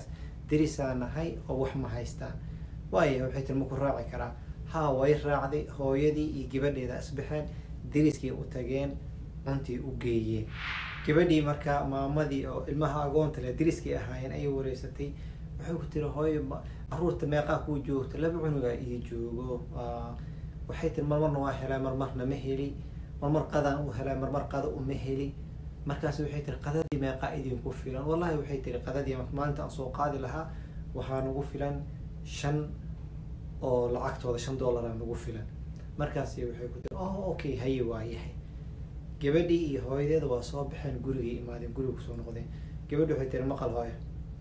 derisaan nahay oo wax ma haystaan waaya waxay tiri maku raaci karaa haa way raacday hooyadii iyo gabadheeda isbaxeen deriskii u tageen cuntii u geeyeen gabadhii markaa maamadii oo ilmaha agoonta le deriskii ahaayeen ayay wareysatay waxay ku tiri hooyo caruurta meeqaa kuu joogto laba cunugaa ii joogo waxay tiri marmarna waa helaa marmarna ma heli marmar qadaan u helaa marmar qada uma heli markaas waxay tiri qadadii meeqaa idinku filan wallahi waxay tiri qadadii maalinta aan soo qaadi lahaa waxaa nagu filan shan oo lacagtooda shan dollaraa nagu filan markaas waxay ku tiri oh okay haye waa yahay gabadhii iyo hooyadeeda waa soo baxeen gurigay imaadeen guriga kusoo noqdeen gabadhi waxay tiri maqal hooyo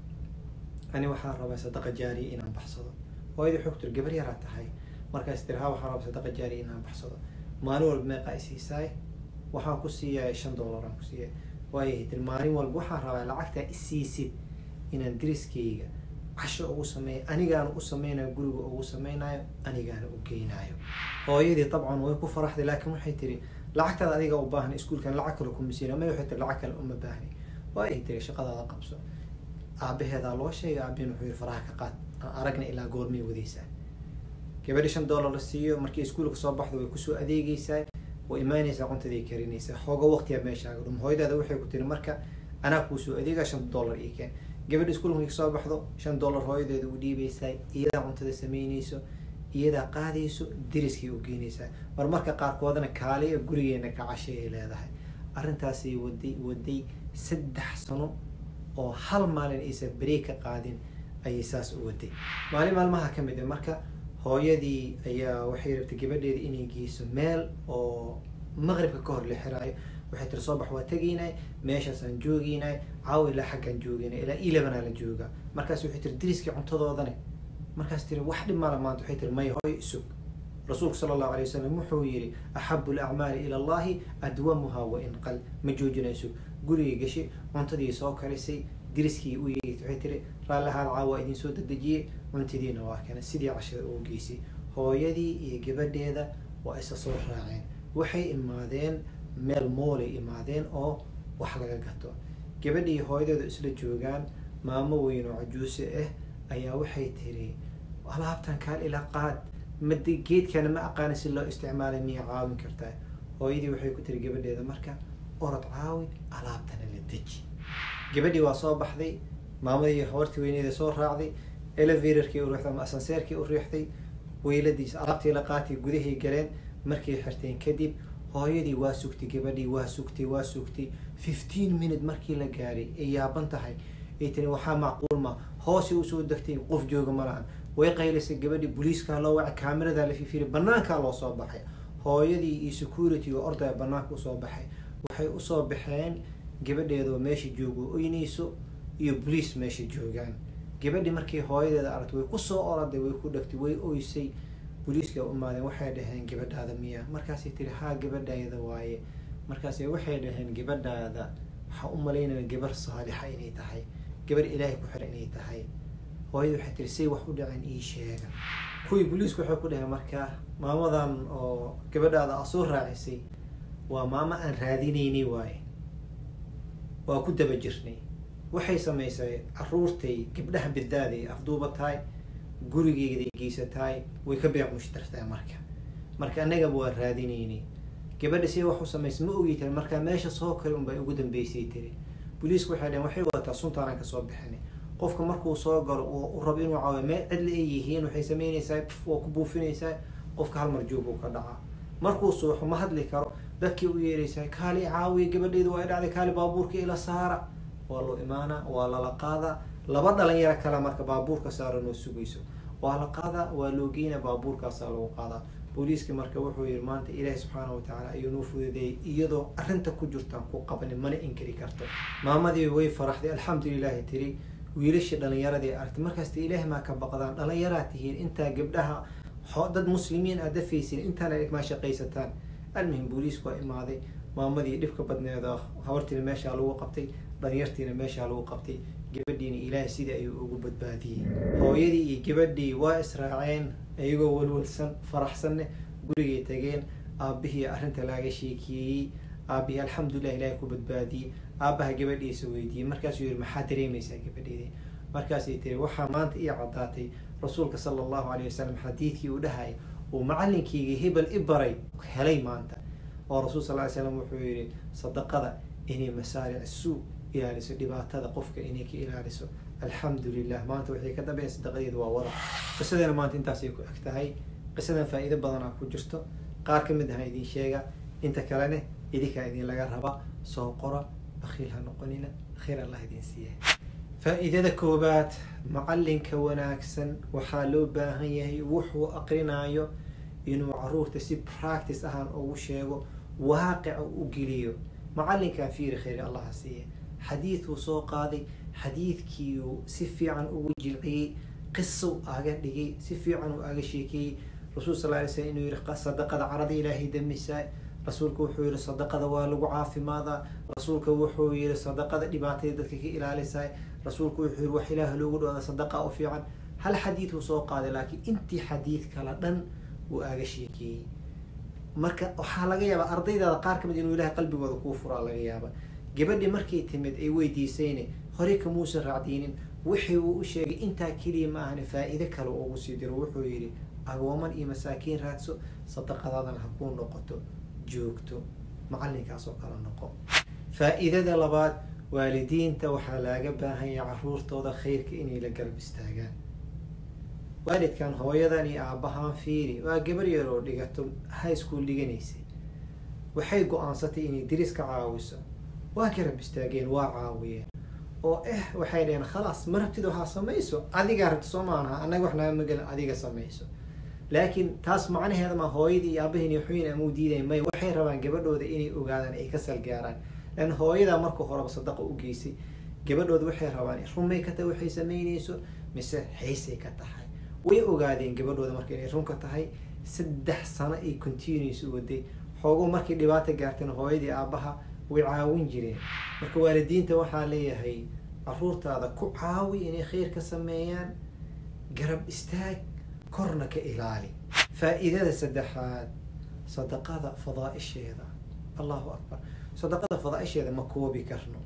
ani waxaan rabaa sadaqa jaariya inaan baxsado hooyadii waxay ku tiri gabar yaraa tahay markaas tiri ha waxaan rabaa sadaqa jaariya inaan baxsado maalin walba meeqaa isiisaay waxaan ku siiyaay shan dollar aan ku siiyay waayahay tiri maalin walba waxaan rabaa lacagtaa isiisid inaan deriskayga casho ugu sameeya anigaana u sameynayo guriga ugu sameynayo anigaana u geynayo hooyadii dabcan way ku faraxday laakiin waxay tiri lacagtaada adiga u baahan iskuulkan lacag kale kuma siina may waxay tiri lacag kale uma baahni waayahay tiri shaqadaada qabso aabaheedaa loo sheegay aabin wuxuu yiri faraha ka qaad aan aragna ilaa goormay wadaysaa gabadhi shan dollar la siiyo markii iskuulka soo baxdo way kusoo adeegeysaa way imaanaysaa cuntaday karinaysaa xooga waqtiyaa meeshaaga dhum hooyadaada waxay ku tiri marka anaa kuusoo adeegaa shan dollar ii keen gabadha iskuulka markii kasoo baxdo shan dollar hooyadeeda u dhiibaysaa iyadaa cuntada sameynayso iyadaa qaadayso deriskay u geynaysaa mar marka qaarkoodana kaaliya gurigeena ka cashay ay leedahay arrintaasay waday waday saddex sano oo hal maalin aysan break ka qaadin ayay saas u waday maalin maalmaha ka mid a marka hooyadii ayaa waxay rabtay gabadheeda inay geyso meel oo maqribka ka hor la xiraayo waxay tiri soo bax waa tegaynay meeshaasaan joogeynay caawa ilaa xaggaan joogeynay ilaa ilabanaa la joogaa markaas waxay tiri deriskii cuntadoodane markaas tiri wax dhib mala maanta waxay tiri maya hooyo isug rasuulku sala allahu alay wasalam wuxuu yihi axabu lacmaali ila allahi adwamuha wa in qal ma joojinayso gurigay gashay cuntadii soo karisay deriskii u yeegtay waxay tiri raallahaan caawa idin soo dedejiyey cuntadiina waa kana sidii cashada ugu geysay hooyadii iyo gabadheeda waa isa soo raaceen waxay imaadeen meel moolay imaadeen oo wax laga gato gabadhii hooyadeedu isla joogaan maamo weyn oo cajuuse ah ayaa waxay tiri alaabtan kaal ila qaad mad geedkana ma aqaana si loo isticmaalay miya caawin kartaa hooyadii waxay ku tiri gabadheeda marka orod caawi alaabtana la deji gabadhii waa soo baxday maamadii habartii weyneeda soo raacday elevatorkii u riixday ama asanseerkii u riixday weyladiis alaabtii la qaatay gudahay galeen markay xirteen kadib hooyadii waa sugtay gabadhii waa sugtay waa sugtay fifteen minute markii la gaaray ay yaaban tahay ay tiri waxaa macquul ma hoosay usoo degtay qof jooga ma lahan way qaylisay gabadhii booliiskaa loo wacay kaamiradaa la fifiri banaankaa loo soo baxay hooyadii iyo security oo ordaya banaanka usoo baxay waxay usoo baxeen gabadheedoo meesha joogo oynayso iyo boliis meesha joogaan gabadhii markii hooyadeeda aragtay way kusoo oraday way ku dhegtay way oysay booliiska umaadeen waxay dhaheen gabadhaada miya markaasay tiri haa gabadhaada waaye markaas waxay dhaheen gabadhaada waxaa u malaynaya gabar saalixa inay tahay gabar ilaahay ku xira inay tahay hooyada waxay tiri say wax u dhaceen ii sheega kuwii booliisku waxay ku dhaheen markaa maamadan oo gabadhaada a soo raacisay waa maamo aan raadinaynay waaye waa ku daba jirnay waxay samaysay caruurtay gabdhaha bidaaday afduubatahay gurigeyday geysatahay way ka beec mushtartahay marka marka annagaba waa raadinaynay gabadha si wax u samaysay ma ogi tiri markaa meesha soo kale unbay ugu dambeysay tiri booliisku waxay dhaheen waxay wadataa suntaanaan kasoo bixinay qofka markuu soo galo u rabo inuu caawiyo meel cidla ay yihiin waxay sameynaysaa waa ku buufinaysaa qofka hal mar joog uu ka dhacaa markuu suuxo ma hadli karo dadkii u yeeraysaa kaali caawiya gabadheedu waa dhacday kaali baabuurka ila saara waa loo imaanaa waa lala qaadaa laba dhalinyaro kale marka baabuurka saara noo sugayso waa la qaadaa waa loo geynaa baabuurkaasaa lagu qaadaa booliiska marka wuxuu yihi maanta ilaahi subxaana watacaala ayuu noo fududeeyay iyadoo arrinta ku jirtaan ku qabanin mana inkari karto maamadii way faraxday alxamdulilahi tiri wiilashii dhalinyaradii aragtay markaasta ilaahi maa ka baqdaan dhalinyaraa tihiin intaa gabdhaha dad muslimiin aad dafaysin intaana maa shaqaysataan almuhim booliisku waa imaaday maamadii dhibka badneeda habartiina meeshaa lagu qabtay dhalinyartiina meeshaa lagu qabtay gabadhiina ilaahay sidii ayuu ugu badbaadiyey hooyadii iyo gabadhii waa israaceen iyagoo walwalsan faraxsanne gurigay tageen aabihii arrinta laaga sheekeeyey aabihii alxamdulilah ilaahay ku badbaadiyey aabaha gabadhiisa weydiiyey markaasuu yihi maxaa dareemaysaa gabadheeda markaasay tiri waxaa maanta ii caddaatay rasuulka sala allahu alayh wasalam xadiidkii uu dhahay uu macalinkeyga hebel i baray helay maanta oo rasuul sal ly slam wuxuu yihi sadaqada inay masaaric suu ilaaliso dhibaatada qofka inay ka ilaaliso alxamdu lilah maanta waxay ka dambeya sadaqadeeda waa wada qisadeena maanta intaasay ku eg tahay qisadan faa-iido badanaa ku jirto qaar ka mid aha idin sheega inta kalene idinkaa idin laga raba soo qora bakhiil ha noqonina khayr allah idin siiya faa-iidada koobaad macalinka wanaagsan waxaa loo baahan yahay wuxuu aqrinaayo inuu caruurta si practice ahaan ugu sheego waaqica u geliyo macalinkan fiiri khayr allaha siiya xadiiduu soo qaaday xadiidkiiuu si fiican ugu jilciyey qisow aga dhigay si fiican uu aga sheekeeyey rasuul sal lay slam inuu yihi sadaqada carada ilaahay damisaa rasuulka wuxuu yihi sadaqada waa lagu caafimaadaa rasuulka wuxuu yihi sadaqada dhibaatay dadka ka ilaalisaa rasuulku wuxuu yihi wax ilaah loogu dhawada sadaqa u fiican hal xadiid uu soo qaaday laakiin intii xadiid kala dhan wuu aga sheekeeyey marka waxaa laga yaabaa ardaydaada qaar kamid inuu ilahay qalbigooda kuu furaa laga yaaba gabadhi markay timid ay weydiisayne horey kamuusan raacdiinin wixii uu u sheegay intaa keliya ma ahani faa-iide kale ugu sii diro wuxuu yihi agooman iyo masaakiin raadso sadaqadaadana ha kuu noqoto joogto macalinkaas oo kala noqo faa-iidada labaad waalidiinta waxaa laaga baahanya caruurtooda khayrka inay la garab istaagaan waalidkan hooyadan iyo aabahaan fiiri waa gabar yar oo dhigato high school dhiganaysay waxay go-aansatay inay diris ka caawiso waa garab istaageen waa caawiyeen oo eh waxay dhaheen khalaas ma rabtid waxaa samayso adigaa rabti soo maanaha annaga wax naga magelin adiga samayso laakiin taas macnaheeda ma hooyadii iyo aabahiin iyo xuyin ama u diidayn may waxay rabaan gabadhooda inay ogaadaan ay ka salgaaraan lan hooyadaa marka horeba sadaqa u geysay gabadhooda waxay rabaan runmay ka tahay waxay samaynayso mise xiisay ka tahay way ogaadeen gabadhooda marka inay runka tahay saddex sano ay continuous u waday xoogo markay dhibaata gaarteen hooyadii aabaha way caawin jireen marka waalidiinta waxaa leeyahay caruurtaada ku caawi inay khayr ka sameeyaan garab istaag korna ka ilaali faa-iidada saddexaad sadaqada fadaa-isheeda allahu akbar sadaqada fadaa-isheeda ma koobi karno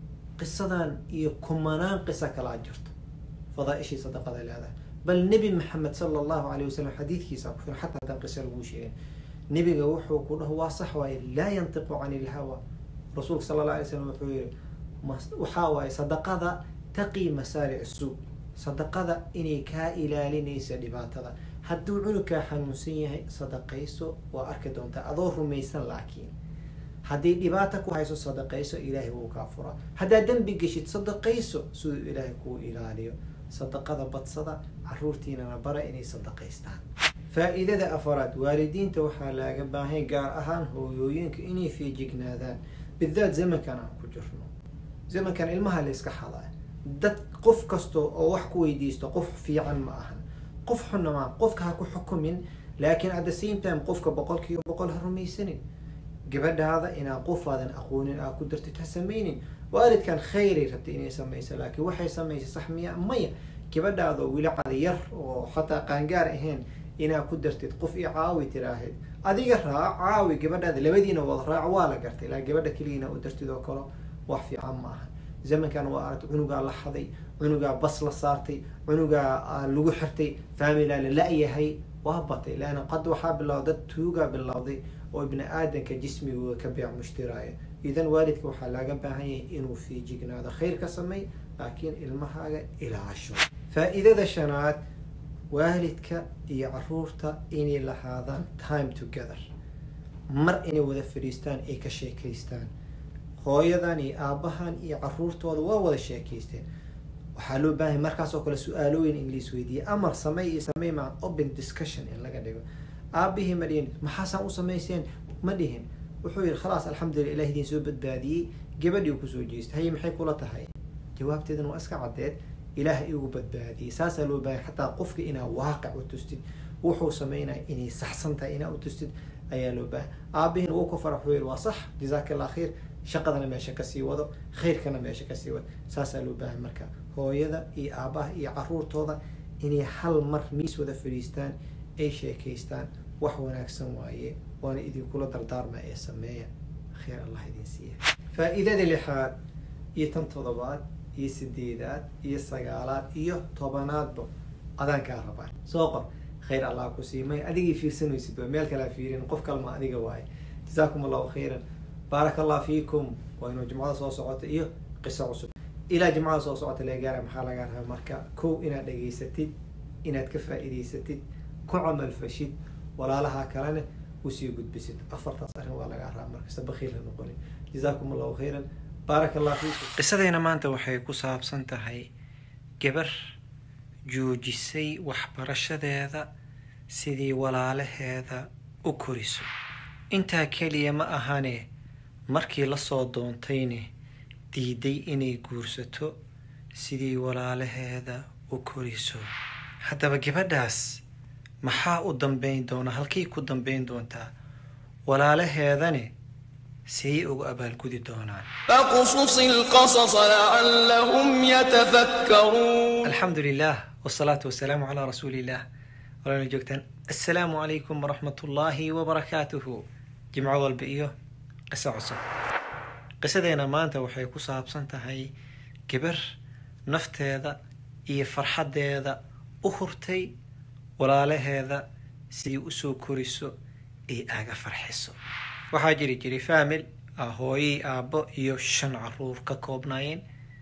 qisadan iyo kumanaan qiso kalaa jirto fadaa-ishii sadaqada leedahay bal nebi maxamed sala allahu alayh wasalam xadiidkiisa ku filan xataa haddaan qiso laguu sheegin nebiga wuxuu ku dhaho waa sax waaye laa yantiqu can ilhawa rasuulka sala allah alay slam wuxuu yihi waxaa waaye sadaqada taqii masaaric suuq sadaqada inay kaa ilaalinaysa dhibaatada hadduu cunugkaa xanuunsan yahay sadaqayso waa arki doontaa adoo rumaysan laakiin haddii dhibaata ku hayso sadaqayso ilaahay wuu kaa furaa haddaad dembi geshid sadaqayso siduu ilaahay kuu ilaaliyo sadaqada badsada caruurtiinana bara inay sadaqaystaan faa-iidada afaraad waalidiinta waxaa laaga baahanya gaar ahaan hooyooyinka inay feejignaadaan bidaat zamankan aan ku jirno zamankan ilmaha la iska xadaa dad qof kasta oo wax ku weydiisto qof fiican ma ahan qof xunna maa qofka ha ku xukumin laakiin at the same time qofka boqol kiiba boqol ha rumaysanin gabadhaada inaa qofaadan aqoonin aa ku dartid ha samaynin waalidkan khayray rabtay inay samayso laakiin waxay samaysay sax miya maya gabadhaada oo weli cadiyar oo xataa qaangaar ahayn inaa ku dartid qof i caawi tiraahid adiga raac caawi gabadhaada labadiina wada raac waa la gartay laa gabadha keliya inaa u dartid oo kale wax fiican ma aha zamankan waa aragtay cunugaa la xaday cunugaa bas la saartay cunugaa lagu xirtay familaa la la-yahay waa batay leanna qad waxaa bilowda dad tuugaa bilowday oo ibni aadanka jismigooda ka beec mushtiraaya idan waalidka waxaa laaga baahan yahay inuu fiijignaado khayr ka samey laakiin ilmahaaga ilaasho faa-iidada shanaad waalidka iyo caruurta inay lahaadaan time together mar inay wada fadhiistaan ay ka sheekaystaan hooyadan iyo aabahan iyo caruurtooda waa wada sheekaysteen waxaa loo baahanya markaas oo kale su-aalooyin in lais weydiiyey amar samey iyo samey maa open discussion in laga dhigo aabihii ma dhihin maxaasaan u samayseen ma dhihin wuxuu yihi khalaas alxamdulillah ilah idiin soo badbaadiyey gabadhii kusoo jeestay haye maxay kula tahay jawaabteedana waa iska caddeed ilaah igu badbaadiyey saasaa loo baahanya xataa qofka inaa waaqic u tustid wuxuu sameynaya inay saxsan tahay inaa u tustid ayaa loo baahanya aabihiina wuu ku farax wuxuu yihi waa sax jazaaka allah khayr shaqadana meesha kasii wado khayrkana meesha kasii wado saasaa loo baahan marka hooyada iyo aabaha iyo caruurtooda inay hal mar miis wada fadhiistaan ay sheekaystaan wax wanaagsan waaye waana idinkula dardaarma ee sameeya khayr allah idin siiya faa-iidada lixaad iyo tan todobaad iyo sideedaad iyo sagaalaad iyo tobanaadba adaan kaa rabaa soo qor khayr allah ku siimay adigii fiirsanaysid waa meel kalea fiirin qof kalma adiga waaye jazaakum allahu khayran baaraka allah fiikum waa inuu jimcada soo socota iyo qiso cusub ilaa jimcada soo socota laga gaara maxaa laga rabaa marka kow inaad dhageysatid inaad ka faa'iidaysatid ku camal fashid walaalaha kalena usii gudbisid afartaas arrin waa laga rabaa markasta bakiil ha noqonin jazaakum allahu khayran baaraka allah fiikum qisadeena maanta waxay ku saabsan tahay gabar joojisay waxbarashadeeda sidii walaalaheeda u koriso intaa keliya ma ahane markii lasoo doontayne diiday inay guursato sidii walaalaheeda u koriso haddaba gabadhaas maxaa u dambeyn doona halkay ku dambeyn doontaa walaalaheedane sayay ugu abaalgudi doonaan فاقصص القصص لعلهم يتفكرون alxamdu lilah wsalaatu wasalaamu calaa rasuuli illah walaala joogtaan assalaamu calaykum waraxmat ullaahi wabarakaatuhu jimco walba iyo qiso cusub qisadeena maanta waxay ku saabsan tahay gabar nafteeda iyo farxaddeeda u hurtay walaalaheeda sidii usoo koriso ay aaga farxiso waxaa jiri jiray faamil ah hooyey aabbo iyo shan caruur ka koobnaayeen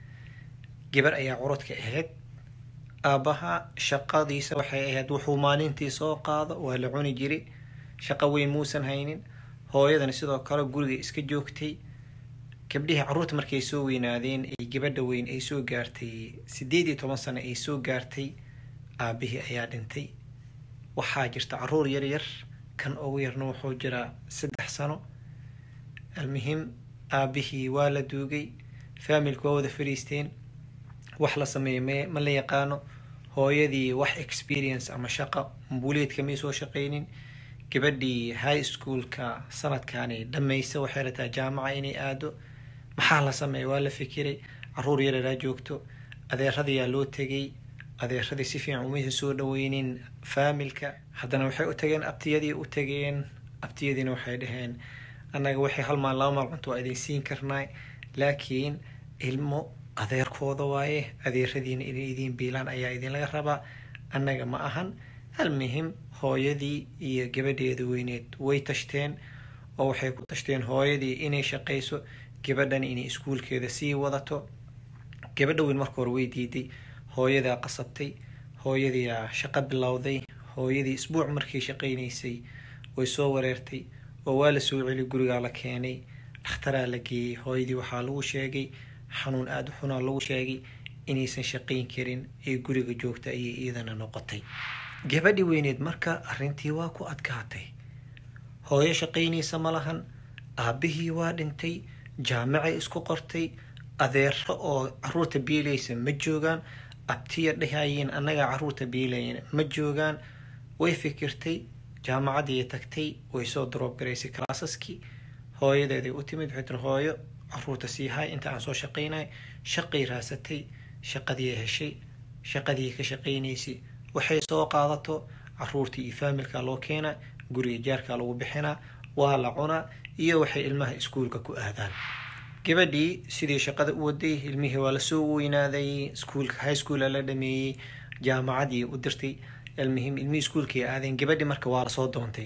gabar ayaa curadka ahayd aabbaha shaqadiisa waxay ahayd wuxuu maalintii soo qaado waa la cuni jiray shaqo weyn muusan haynin hooyadana sidoo kale guriga iska joogtay gabdhihii carruurta markay soo weynaadeen ay gabadha weyn ay soo gaartay sideed iyo toban sano ay soo gaartay aabbihii ayaa dhintay waxaa jirta caruur yar yar kan ugu yarna wuxuu jiraa saddex sano almuhim aabbihii waa la duugay faamilku waa wada fadhiisteen wax la sameeya me ma la yaqaano hooyadii wax experience ama shaqa mbuuleedka may soo shaqaynin gabadhii high schoolka sanadkaani dhammaysa waxay rataa jaamaca inay aado maxaa la sameeya waa la fikiray caruur yareeraa joogto adeeradayaa loo tegay adeeradii si fiican umaysa soo dhaweynin faamilka haddana waxay u tageen abtiyadii u tageen abtiyadiina waxay dhaheen annaga waxay hal maal laba maal cunto waa idin siin karnaa laakiin ilmo adeerkooda waaye adeeradiina inay idiin biilaan ayaa idinlaga rabaa annaga ma ahan almuhim hooyadii iyo gabadheeda weyneed way tashteen oo waxay ku tashteen hooyadii inay shaqayso gabadhan inay iskuulkeeda sii wadato gabadha weyn marka hore way diiday hooyadaa qasabtay hooyadiiaa shaqo bilowday hooyadii isbuuc markay shaqaynaysay way soo wareertay oo waa la soo celi gurigaa la keenay dhakhtaraa la geeyey hooyadii waxaa lagu sheegay xanuun aada u xunaa lagu sheegay inaysan shaqayn karin ee guriga joogta ayay iidana noqotay gabadhi weyneed marka arrintii waa ku adkaatay hooyo shaqaynaysa ma lahan aabbihii waa dhintay jaamacay isku qortay adeero oo caruurta biilaysa ma joogaan abtiya dhehayeen annagaa caruurta biilayan ma joogaan way fikirtay jaamacadii tagtay way soo daroob garaysay kalaasaskii hooyadeeday u timid waxay tiri hooyo caruurta sii hay inta aan soo shaqaynay shaqay raasatay shaqadii heshay shaqadii ka shaqaynaysay waxay soo qaadato caruurtii iyo faamilka loo keenaa guriga jaarkaa lagu bixinaa waa la cunaa iyo waxay ilmaha iskuulka ku aadaan gabadhii sidii shaqada u waday ilmihii waa lasoo weynaaday iskuulka high schoola la dhameeyey jaamacadii u dirtay almuhim ilmihii iskuulkay aadeen gabadhii marka waa lasoo doontay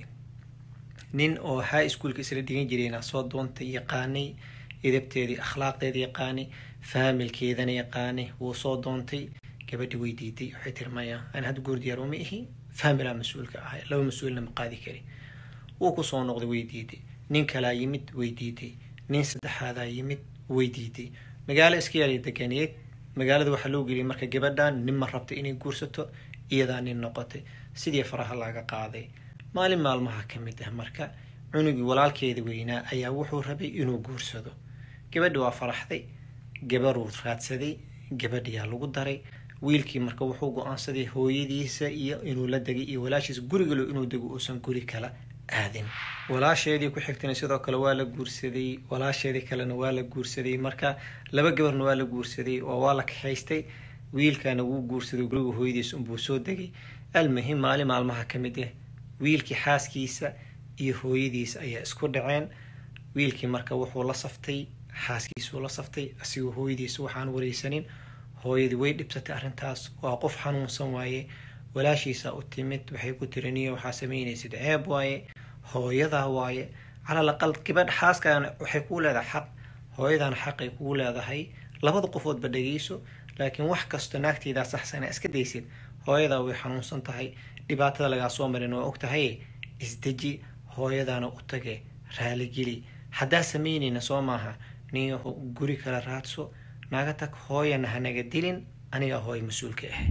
nin oo high schoolka isla dhigan jirayna soo doontay yaqaanay edabteedii akhlaaqdeeda yaqaanay faamilkeedana yaqaanay wuu soo doontay gabadhi way diiday waxay tiri maya aan hadda goor diyaar uma ihi faamilaa mas-uulka ahay laba mas-uulna ma qaadi kari wuu kusoo noqday way diiday nin kalaa yimid way diiday nin saddexaadaa yimid way diiday magaalo iska yaalay deganeed magaalada waxaa loo geliyay marka gabadhan nin ma rabta inay guursato iyadaa nin noqotay sidii faraha laga qaaday maalin maalmaha ka mid ah marka cunugii walaalkeeda weynaa ayaa wuxuu rabay inuu guursado gabadhi waa faraxday gabaruu raadsaday gabadhiyaa lagu daray wiilkii marka wuxuu go-aansaday hooyadiisa iyo inuu la degay iyo walaashiisa gurigalo inuu dego uusan guri kala aadin walaasheedii ku xigtana sidoo kale waa la guursaday walaasheedii kalena waa la guursaday marka laba gabarna waa la guursaday oo waa la kaxaystay wiilkana wuu guursaday guriga hooyadiisa unbuu soo degay almuhim maalin maalmaha ka mid ah wiilkii xaaskiisa iyo hooyadiisa ayaa isku dhaceen wiilkii marka wuxuu la saftay xaaskiisuu la saftay asigoo hooyadiisa waxaan wareysanin hooyadii way dhibsatay arrintaas waa qof xanuunsan waaye walaashiisa u timid waxay ku tiri niyo waxaa samaynaysid ceeb waaye hooyadaa waaye calal aqal gabadh xaaskaana waxay kuu leedahay xaq hooyadaana xaqay kuu leedahay labada qofoodba dhegeyso laakiin wax kasta naagteydaa saxsana iska daysid hooyadaa way xanuunsan tahay dhibaatada lagaa soo marin waa og tahay isdeji hooyadaana u tage raaligeli haddaa samaynayna soo maaha niyaho guri kala raadso naga tag hooyana hanaga dilin anigaa hooya mas-uulka ah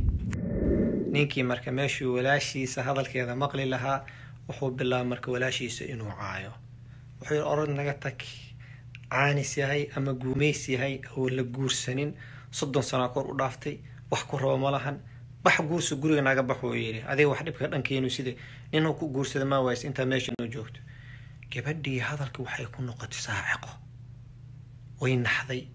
ninkii marka meeshuu walaashiisa hadalkeeda maqli lahaa wuxuu bilaaba marka walaashiisa inuu caayo wuxuu yidhi orod naga tag caanis yahay ama guumays yahay oo la guursanin soddon sanaa kor u dhaaftay wax ku rabo ma lahan bax guursa guriga naga bax wuu yidhi adiga wax dhibka dhankeenu sida ninuu ku guursada maa waaysa intaa meesha noo joogto gabadhii hadalka waxay ku noqotay saaciqo way naxday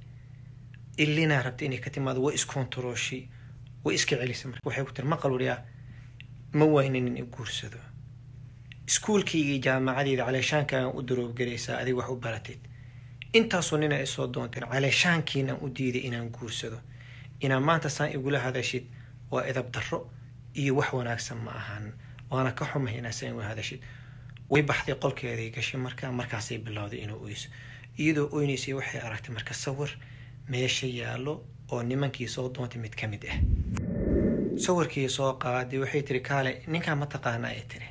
ilinaa rabtay inay ka timaado way iskontarooshay way iska celisay marka waxay ku tiri maqal wariyaa ma waynin in i guursado iskuulkaygii jaamacadeeda caleeshaankaagan u daroobgaraysaa adiga wax u barateed intaasoo nina isoo doonteen caleeshaankiinaan u diiday inaan guursado inaa maanta saan igula hadashid waa edab darro iyo wax wanaagsan ma ahan waana ka xumay inaa saan igula hadashid way baxday qolkeeday gashay markaa markaasay bilowday inuu oyso iyadoo oynaysay waxay aragtay marka sawir meesha yaallo oo nimankii soo doontay mid ka mid ah sawirkii soo qaaday waxay tiri kaale ninkaan ma taqaana ay tiri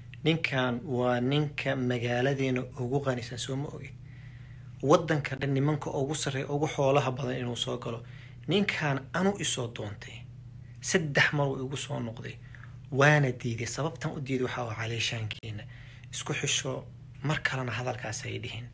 ninkan waa ninka magaaladeena ugu qanisan soo ma ogid waddanka dhan nimanka ugu sarreeya ugu xoolaha badan inuu soo galo ninkan anu isoo doontay saddex mar uu igu soo noqday waana diiday sababtan u diiday waxaa waa caleeshaankiina isku xisho mar kalena hadalkaas ay dhihin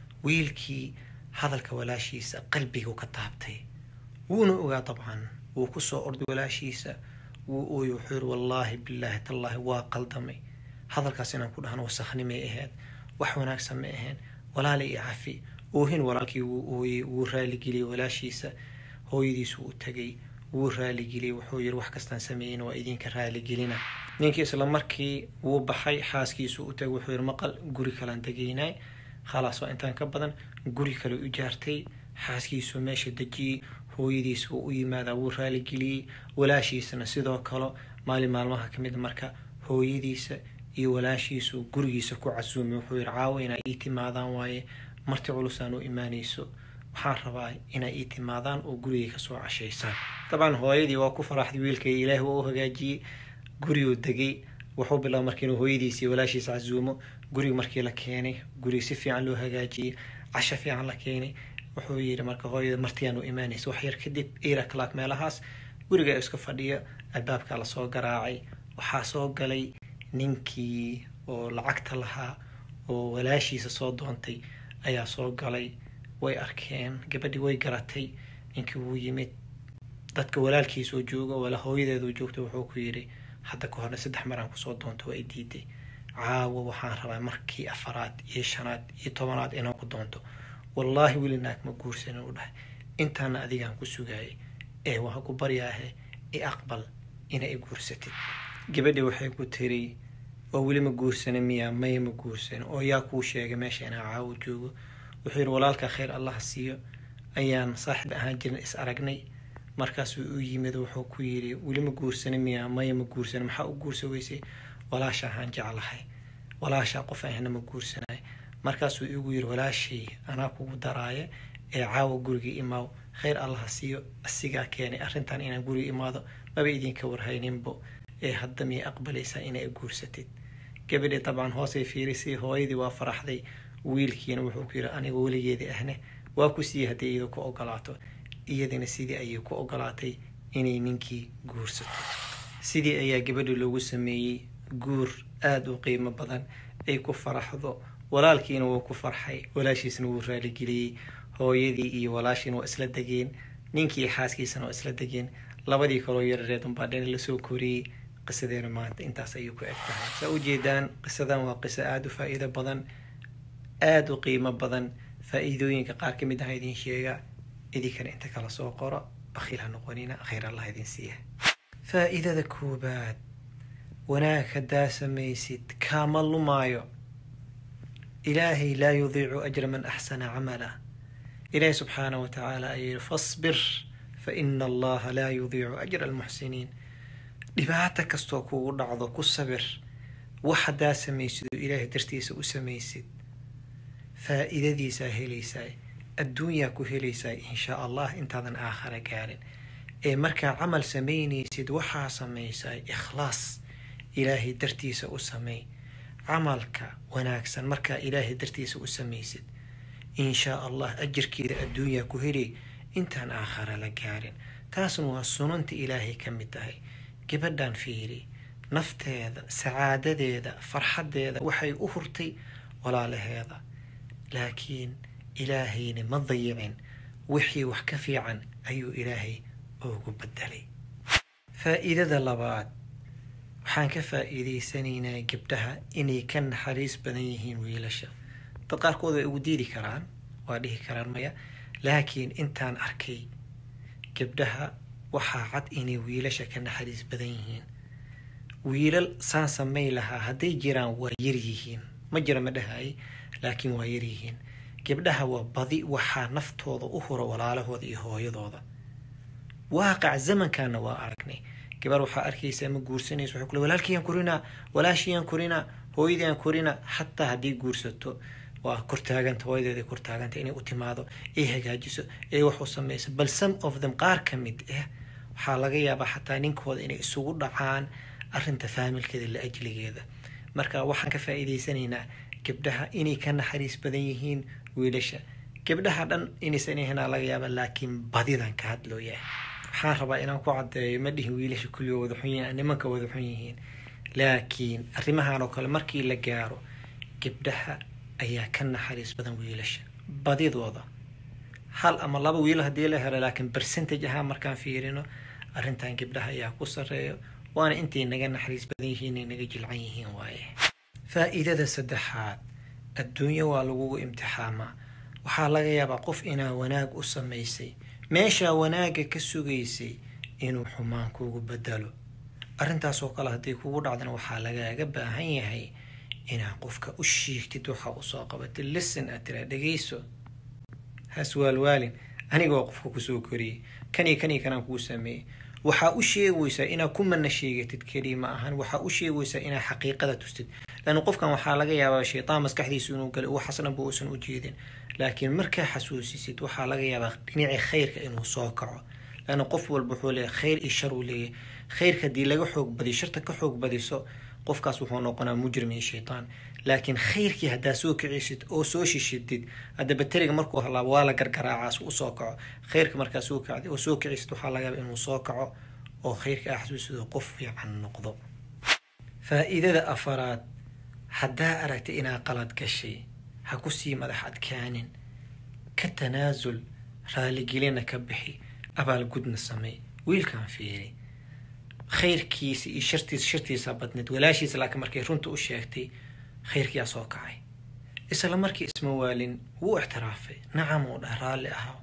wiilkii hadalka walaashiisa qalbigu ka taabtay wuuna ogaa dabcan wuu kusoo orday walaashiisa wuu ooyey wuxuu yiri wallaahi bilaahi tallaahi waa qaldamay hadalkaas inaan ku dhahno wasakhnimay ahayd wax wanaagsan ma ahayn walaali iyo cafi oohin walaalkii wuu ooyey wuu raaligeliyey walaashiisa hooyadiisu u tagay wuu raaligeliyey wuxuu yiri wax kastaan sameeyin waa idinka raaligelina ninkii isla markii wuu baxay xaaskiisu u tagay wuxuu yiri maqal guri kalaan degaynay khalaas waa intaan ka badan guri kale u jaartay xaaskiisu meesha dejiyey hooyadiisa wuu u yimaadaa wuu raaligeliyey walaashiisana sidoo kale maalin maalmaha ka mid marka hooyadiisa iyo walaashiisu gurigiisa ku casuumay wuxuu yiri caawo inaa ii timaadaan waaye marti culusaan u imaanayso waxaan rabaa inay ii timaadaan oo gurigay kasoo cashaysaan dabcan hooyadii waa ku faraxday wiilkay ilaahi waa u hagaajiyey guriguu degay wuxuu bilaaba marka inuu hooyadiisa iyo walaashiisa casuumo guriga markii la keenay guriga si fiican loo hagaajiyey casho fiican la keenay wuxuu yidhi marka hooyada martiyaan u imaanaysa wax yar kadib ira clack meelahaas guriga iska fadhiya albaabkaa lasoo garaacay waxaa soo galay ninkii oo lacagta lahaa oo walaashiisa soo doontay ayaa soo galay way arkeen gabadhii way garatay ninkii wuu yimid dadka walaalkiisoo jooga wala hooyadeedu joogta wuxuu ku yidhi hadda ka horna saddex maraan kusoo doonto waa i diiday caawo waxaan rabaa markii afaraad iyo shanaad iyo tobanaad inaan ku doonto wallaahi weli naag ma guursanin u dhahay intaana adigaan ku sugaayay ee waan ku baryaahe i aqbal ina i guursatid gabadhii waxay ku tiri oo weli ma guursanin miyaa maya ma guursanin oo yaa kuu sheegay meesha inaa caawo joogo wuxuu yidhi walaalka khayr allah siiyo ayaan saaxib ahaan jirin is aragnay markaasuu u yimid wuxuu ku yidhi weli ma guursanin miyaa maya ma guursanin maxaa u guursa weysay walaasha ahaan jeclahay walaashaa qof ahna ma guursanay markaasuu igu yidhi walaashay anaa kugu daraaya ee caawa guriga imaaw khayr allaha siiyo asigaa keenay arrintan inaan guriga imaado maba idinka warhayninbo ee hadda miyay aqbalaysaa inay guursatid gabadhii dabcan hoosay fiirisay hooyadii waa faraxday wiilkiina wuxuu ku yidhi aniga weligeedii ahne waa ku siiyey haddii iyadu ku ogolaato iyadina sidii ayay ku ogolaatay inay ninkii guursato sidii ayaa gabadhii loogu sameeyey guur aada u qiimo badan ay ku faraxdo walaalkiina wuu ku farxay walaashiisna wuu raaligeliyey hooyadii iyo walaashiina waa isla degeen ninkii xaaskiisana waa isla degeen labadii kaloo yarareed unbaa dhan lasoo koriyey qisadeena maanta intaas ayuu ku eg tahay saa ujeedaan qisadan waa qiso aada u faa-iido badan aada u qiimo badan faa-iidooyinka qaar ka mid aha idin sheega idinkana inta kala soo qoro bakhiil ha noqonina khayr allah idin siiya faa-iidada koobaad wanaag haddaa samaysid kaama lumaayo ilaahay laa yudiicu ajra man axsana camala ilaahi subxaana wa tacaala ayuu yihi fasbir fa ina allaha laa yudiicu ajra almuxsiniin dhibaato kastoo kugu dhacdo ku sabir wax haddaa samaysid oo ilaahay dartiisa u samaysid faa'iidadiisaa helaysaa adduunyaa ku helaysaa insha allah intaadan aakhara gaarin ee markaa camal samaynaysid waxaa samaysaa ikhlaas ilaahay dartiisa u sameey camalka wanaagsan markaa ilaahay dartiisa u samaysid inshaa allah ajirkeeda adduunyaa ku helay intaan aakhara la gaarin taasna waa sunanta ilaahay ka mid tahay gabadhan fiiri nafteeda sacaadadeeda farxaddeeda waxay u hurtay walaalaheeda laakiin ilaahayna ma dayicin wixii wax ka fiican ayuu ilaahay ugu bedelay faa'iidada labaad waxaan ka faa'iidaysanaynaa gabdhaha inay ka naxariis badan yihiin wiilasha dad qaarkood way ugu diidi karaan waa dhihi karaan maya laakiin intaan arkay gabdhaha waxaa cad inay wiilasha ka naxariis badan yihiin wiilal saan samay lahaa hadday jiraan waa yaryihiin ma jira ma dhahay laakiin waa yaryihiin gabdhaha waa badi waxaa naftooda u hura walaalahooda iyo hooyadooda waaqac zamankaana waa aragnay gabar waxaa arkaysaa ma guursanayso waxay kule walaalkiyaan korinaa walaashiyaan korinaa hooyadiyaan korinaa xataa haddii guursato waa kortaaganta hooyadeeda kortaaganta inay u timaado ay hagaajiso ay wax u samayso bal some of them qaar ka mid ah waxaa laga yaabaa xataa ninkooda inay isugu dhacaan arrinta faamilkeeda la ajligeeda marka waxaan ka faa'iidaysanaynaa gabdhaha inay ka naxariis badan yihiin wiilasha gabdhaha dhan inaysan ahanaa laga yaaba laakiin badidan ka hadlooya waxaan rabaa inaan ku caddeeyo ma dhihin wiilasha kulligo wada xun yihiin nimanka wada xun yihiin laakiin arrimahan oo kale markii la gaaro gabdhaha ayaa ka naxariis badan wiilasha badidooda hal ama laba wiil haddii la helo laakiin percentage ahaan markaan fiirino arrintan gabdhaha ayaa ku sarreeyo waana intay naga naxariis badan yihiin ay naga jilcan yihiin waaye faa'iidada saddexaad adduunyo waa lagugu imtixaamaa waxaa laga yaabaa qof inaa wanaag u samaysay meeshaa wanaagga ka sugaysay inuu xumaan kugu bedelo arrintaasoo kale hadday kugu dhacdana waxaa lagaaga baahan yahay inaad qofka u shiigtid waxa uu soo qabatay listen aad tiraa dhegayso has waalwaalin aniga waa qofka kusoo koriyey kanii kanii kanaan kuu sameeyey waxaa u sheegaysaa inaad ku mana sheegatid keliya ma ahan waxaa u sheegaysaa inaad xaqiiqada tustid laanna qofkan waxaa laga yaabaa shaytaan maskaxdiisu inuu galay wax xasnanba uusan u jeedin laakiin markaa xasuusisid waxaa laga yaabaa dhinacii khayrka inuu soo kaco laanna qof walba wuxuu leeyahay khayr iyo shar uu leeyahay khayrka haddii laga xoog badiyo sharta ka xoog badiso qofkaas wuxuu noqonaa mujrim iyo shaytaan laakiin khayrkii haddaa soo kicisid oo soo shishidid hadda bateriga markuu halaabo waa la gargaraacaas u soo kaco khayrka markaa soo kacday oo soo kicisid waxaa laga yaaba inuu soo kaco oo khayrka ah xasuusido qof fiican noqdo faa'iidada afaraad haddaa aragtay inaa qalad gashay ha ku sii madax adkaanin ka tanaasul raaligelina ka bixi abaalgudna samey wiilkan fiiri khayrkiisa iyo shartiisa shartiisa badneed walaashiisa laakiin markay runta u sheegtay khayrkiyaa soo kacay isla markii isma waalin wuu ixtiraafay nacam uu dhah raalli ahaa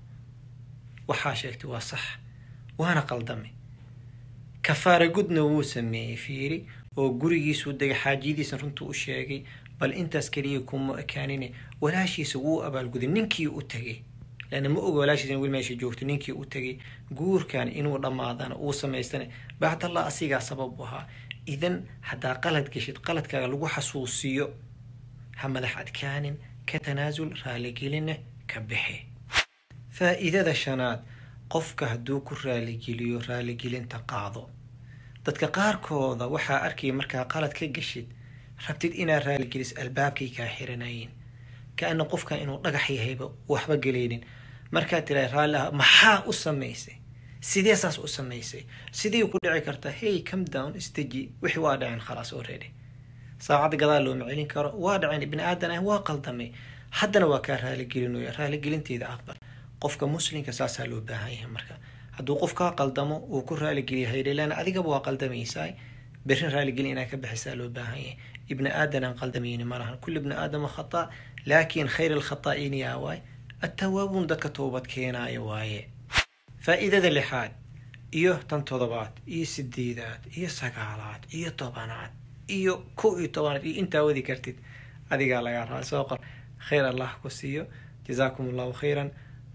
waxaa sheegtay waa sax waana qaldamay kafaara gudna wuu sameeyey fiiri oo gurigiisuu degay xaajiyadiisa runtuu u sheegay bal intaas keliya kuma ekaanine walaashiisa wuu abaalguday ninkii u tegay leanna ma oga walaashiisa in wil meesha joogto ninkii u tegay guurkan inuu dhammaadana uu samaystana bacdallah asigaa sabab u ahaa idan haddaa qalad geshid qaladkaaga lagu xasuusiyo ha madax adkaanin ka tanaasul raaligelina ka bixi faa'iidada shanaad qofka hadduu ku raaligeliyo raaligelinta qaado dadka qaarkooda waxaa arkaya markaa qalad ka geshid rabtid inaad raaligelis albaabkay kaa xiranayin ka-ana qofkan inuu dhagax yahayba waxba gelaynin markaad tira raalli ah maxaa u samaysay sidee saas u samaysay sidii ku dhici kartaa hey come down istaji wixii waa dhaceen khalaas already saacadda gadaal looma celin karo waa dhaceen bini aadan ah waa qaldamay haddana waa kaa raaligelinooya raaligelinteeda aqbal qofka muslimka saasaa loo baahan yahay marka hadduu qof kaa qaldamo uu ku raaligeliya haydhelaan adigaba waa qaldamaysaa berrin raaligelin inaa ka bixisaa loo baahan yahay ibni aadan aan qaldamayni malahan kulli ibni aadama khata laakiin khayr alkhataa'iin yaa waay attawaabuun dadka toobad keenaaya waaye faa'iidada lixaad iyo tan todobaad iyo sideedaad iyo sagaalaad iyo tobanaad iyo kow iyo tobanaad iyo intaa wadi kartid adigaa lagaa raa soo qor khayr allah ku siiyo jazaakum allahu khayran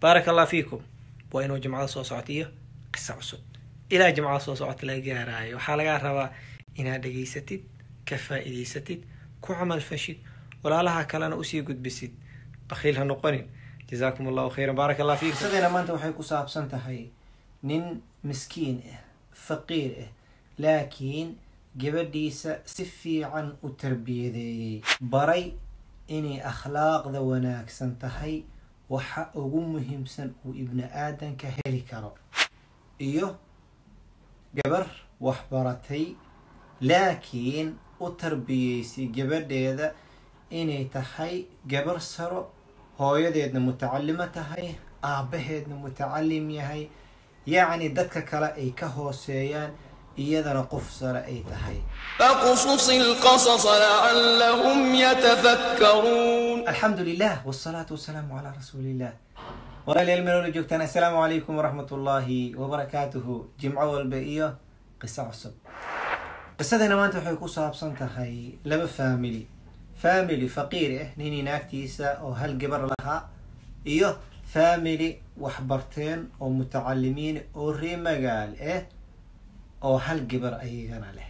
baaraka allah fiikum waa inuu jimcada soo socota iyo qisa cusub ilaa jimcada soo socota laga gaaraayo waxaa lagaa rabaa inaad dhegaysatid ka faa'iidaysatid ku camal fashid walaalaha kalena usii gudbisid bakhiil ha noqonin jazaakum allahu khayran baaraka allah fiikum qisadeena maanta waxay ku saabsan tahay nin miskiin ah faqiir ah laakiin gabadhiisa si fiican u tarbiyadeeyey baray inay akhlaaqda wanaagsan tahay waxa ugu muhiimsan uu ibni aadanka heli karo iyo gabar waxbaratay laakiin u tarbiyeysay gabadheeda inay tahay gabar saro hooyadeedna mutacalimo tahay aabbaheedna mutacalim yahay yacni dadka kale ay ka hooseeyaan iyadana qof sare ay tahay فاقصص القصص لعلهم يتفكرون alxamdu lilah wsalaatu wasalaamu calaa rasuuliillah walaalayaal meeloola joogtaan assalaamu calaykum waraxmat ullaahi wabarakaatuhu jimco walba iyo qiso cusub qisadeena maanta waxay ku saabsan tahay laba family family faqiir ah ninii naagtiisa oo hal gabar lahaa iyo family waxbarteen oo mutacalimiin oo ree magaal ah oo hal gabar ayagana leh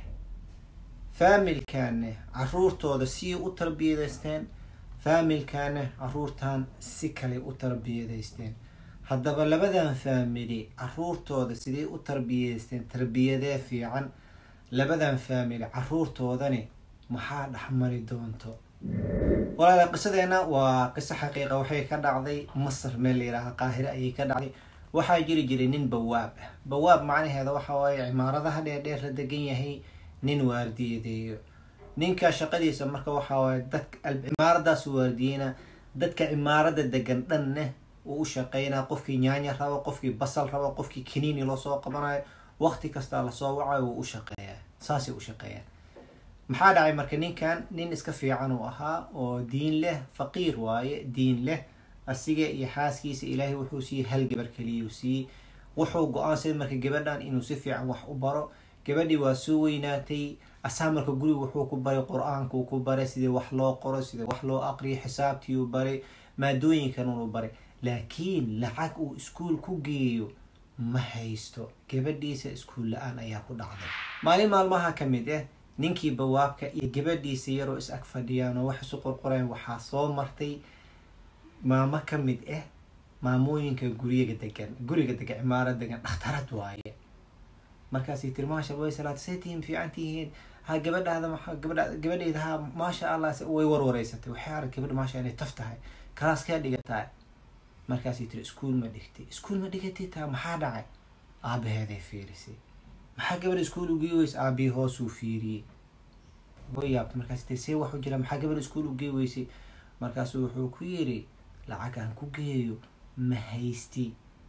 faamilkaane caruurtooda sii u tarbiyadaysteen faamilkaane caruurtan si kale u tarbiyadaysteen haddaba labadan faamili caruurtooda sidee u tarbiyadaysteen tarbiyadee fiican labadan faamili caruurtoodani maxaa dhexmari doonto walaala qisadeena waa qiso xaqiiqa waxay ka dhacday masar meel layidhaaha qaahire ayay ka dhacday waxaa jiri jiray nin bawaab ah bawaab macnaheeda waxa waaye cimaaradaha dheerdheer la degan yahay nin waardiyadeeyo ninka shaqadiisa marka waxaa waaye dadka cimaaradaas waardiyeyna dadka cimaarada degan dhanne uu u shaqeynaa qofkii nyaanya rabo qofkii basal rabo qofkii kaniini loo soo qabanayo waqti kastaa lasoo wacayo wuu u shaqeeyaa saasay u shaqeeyaan maxaa dhacay marka ninkan nin iska fiican uu ahaa oo diin leh faqiir waaye diin leh asiga iyo xaaskiisa ilaahay wuxuu siiyey hal gabar keliyuu siiyey wuxuu go-aansaday marka gabadhan inuu si fiican wax u baro gabadhii waa soo weynaatay asaa marka guriga wuxuu ku baray qur-aankuu ku baray sidii wax loo qoro sidii wax loo aqriyo xisaabtiiuu baray maadooyinkan uu baray laakiin lacag uu iskuol ku geeyo ma haysto gabadhiisa iskuul la-aan ayaa ku dhacday maalin maalmaha ka mid ah ninkii bawaabka iyo gabadhiisa yaroo is ag fadhiyaan oo wax isu qorqoreen waxaa soo martay maamo ka mid ah maamooyinka guriga degan guriga degan cimaarad degan dhakhtarad waaye markaasay tiri maasha way salaad say tihiin fiican tihiin ha gabadhaada maa gabadha gabadheyda ha maasha allah way warwareysatay waxay arag gabadha maasha inay taf tahay kalaas kaa dhigataa markaasay tiri iskuol ma dhigtay iskuol ma dhigatay taa maxaa dhacay aabaheeday fiirisay maxaa gabadha iskuol ugey weysa aabihii hoosuu fiiriyey way yaabtay markaas tiri see waxu jira maxaa gabadha iskuol ugey weysay markaasuu wuxuu ku yiri lacag aan ku geeyo ma haysti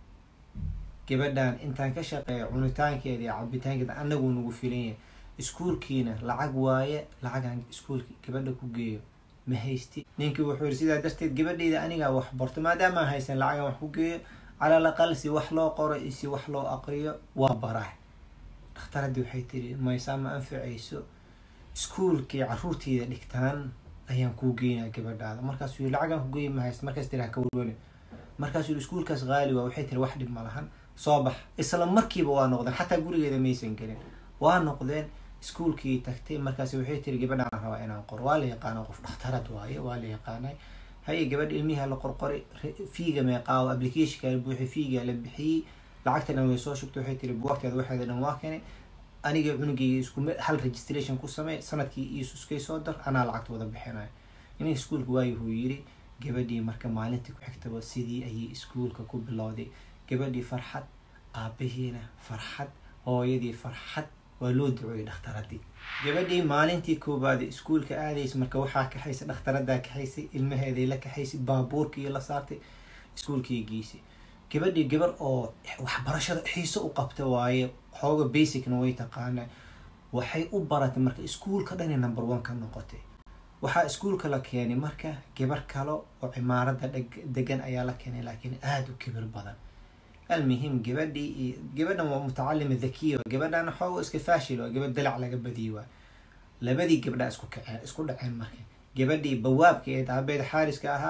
gabadhan intaan ka shaqeeya cunitaankeeda iyo cabitaankeeda anaguu nagu filan yahay iskuolkiina lacag waaye lacagaan iskuolki gabadha ku geeyo ma haysti ninkii wuxuu yiri sidaa darteed gabadheyda anigaa wax barto maadaama aan haysan lacagaan wax ku geeyo calal aqal si wax loo qoro iyo si wax loo aqriyo waa baraa dhakhtaradii waxay tiri maysaa ma anfacayso iskuolkii caruurteyda dhigtaan ayaan kuu geynaa gabadhaada markaasuu yiri lacagaan ku geeyo ma haysta markaas tiri ha ka warwani markaasuu yiri iskuolkaas qaali waa waxay tiri wax dhib ma lahan soo bax isla markiiba waa noqdeen xataa gurigeeda maysan gelin waa noqdeen iskuolkii tagtay markaas waxay tiri gabadhaan rabaa inaan qoro waa la yaqaana qof dhakhtarad waaye waa la yaqaanay haye gabadha ilmiha la qorqoray fiiga meeqaawo applicationka la buuxiyay fiiga la bixiyey lacagta dhan way soo shugtay waxay tiri buugteeda waxeeda dhan waa keenay aniga cunugeyga isku hal registration ku samey sanadkii iisuskay soo dar anaa lacagta wada bixinayo inay iskuolka waayuhuu yiri gabadhii marka maalintii ku xigtaba sidii ayay iskuolka ku bilowday gabadhii farxad aabihiina farxad hooyadii farxad waa loo ducooyay dhakhtaradii gabadhii maalintii koobaad iskuolka aadaysa marka waxaa kaxaysay dhakhtaradaa kaxaysay ilmaheeday la kaxaysay baabuurkii la saartay iskuolkii geysay gabadhii gabar oo waxbarashada xiiso u qabta waaye xooga basicna way taqaanaa waxay u baratay marka iskuolka dhani number one ka noqotay waxaa iskuolka la keenay marka gabar kale oo cimaarada degan ayaa la keenay laakiin aada u kibir badan almuhim gabadhii iyo gabadhan waa mutacalima dhakiya gabadhan xooga iska faashil waa gabadh dalac laga badiyi waa labadii gabdhaa isku kaceen isku dhaceen marka gabadhii bawaabka ee aabeed xaariska ahaa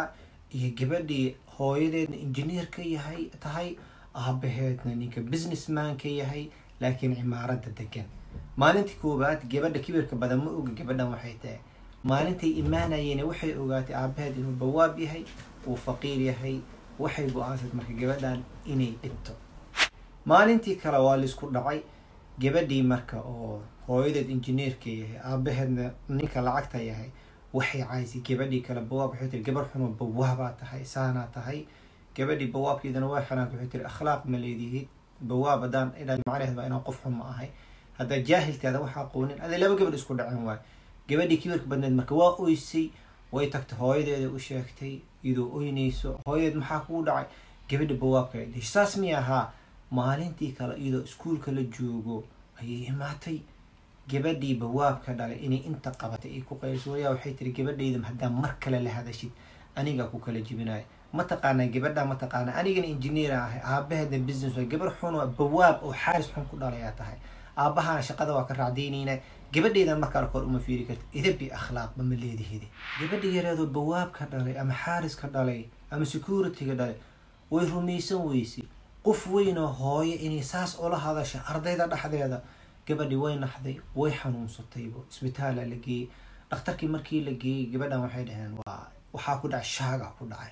iyo gabadhii hooyadeedna engineer ka yahay tahay aabaheedna ninka businessman ka yahay laakiin cimaaradda degan maalintii koowaad gabadha kibirka badan ma oga gabadhan waxay tahay maalintay imaanayeen waxay ogaatay aabaheed inuu bawaab yahay uu faqiir yahay waxay go-aansad marka gabadhan inay dhibto maalintii kale waa laisku dhacay gabadhii marka oo hooyadeed engineerka yahay aabaheedna ninka lacagta yahay waxay caysay gabadhii kale bawaab waxay tiri gabar xunoo bawaabaa tahay saanaa tahay gabadhii bawaabkeedana waa xanaanta waxay tiri akhlaaq ma leedihid bawaab haddaan idhaa macnaheed baa inaan qof xun ma ahay haddaa jaahilkaada waxaa aqoonin aday laba gabadh isku dhaceen waay gabadhii kibirka badneed marka waa oysay way tagtay hooyadeeda u sheegtay iyadoo oynayso hooyadeed maxaa kugu dhacay gabadha bawaabka ay dhish saas mi ahaa maalintii kale iyadoo iskuulka la joogo ayay imaatay gabadhii bawaabka dhalay inay inta qabatay ay ku qayso wayaa waxay tiri gabadhayda haddaa mar kale la hadashid anigaa ku kala jibinaya mataqaanaa gabadha mataqaana anigana engineera ahay aabaheedna business way gabar xun oo bawaab oo xaaris xun ku dhalayaa tahay aabahana shaqada waa ka raacdaynaynaa gabadheydan markaa kor uma fiiri karta idabi akhlaaqba ma leedihidi gabadha yareedoo bawaabka dhalay ama xaariska dhalay ama securityga dhalay way rumaysan weysay qof weynoo hooyo inay saas ula hadasha ardayda dhexdeeda gabadhii way naxday way xanuunsataybo isbitaala la geeyey dhakhtarkii markii la geeyey gabadhan waxay dhaheen waa waxaa ku dhacay shaaga ku dhacay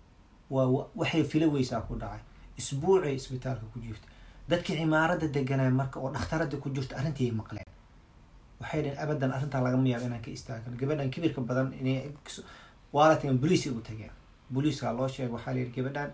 waa waxay fila weysaa ku dhacay isbuucay isbitaalka ku jirta dadkii cimaaradda deganaa marka oo dhakhtaradda ku jirta arrintii ay maqleen waxay dhaheen abadan arrintaa lagama yaabo inaan ka istaagano gabadhan kibirka badan inay waa la tageen boliis u tageen booliiskaa loo sheegay waxaa la yidhi gabadhan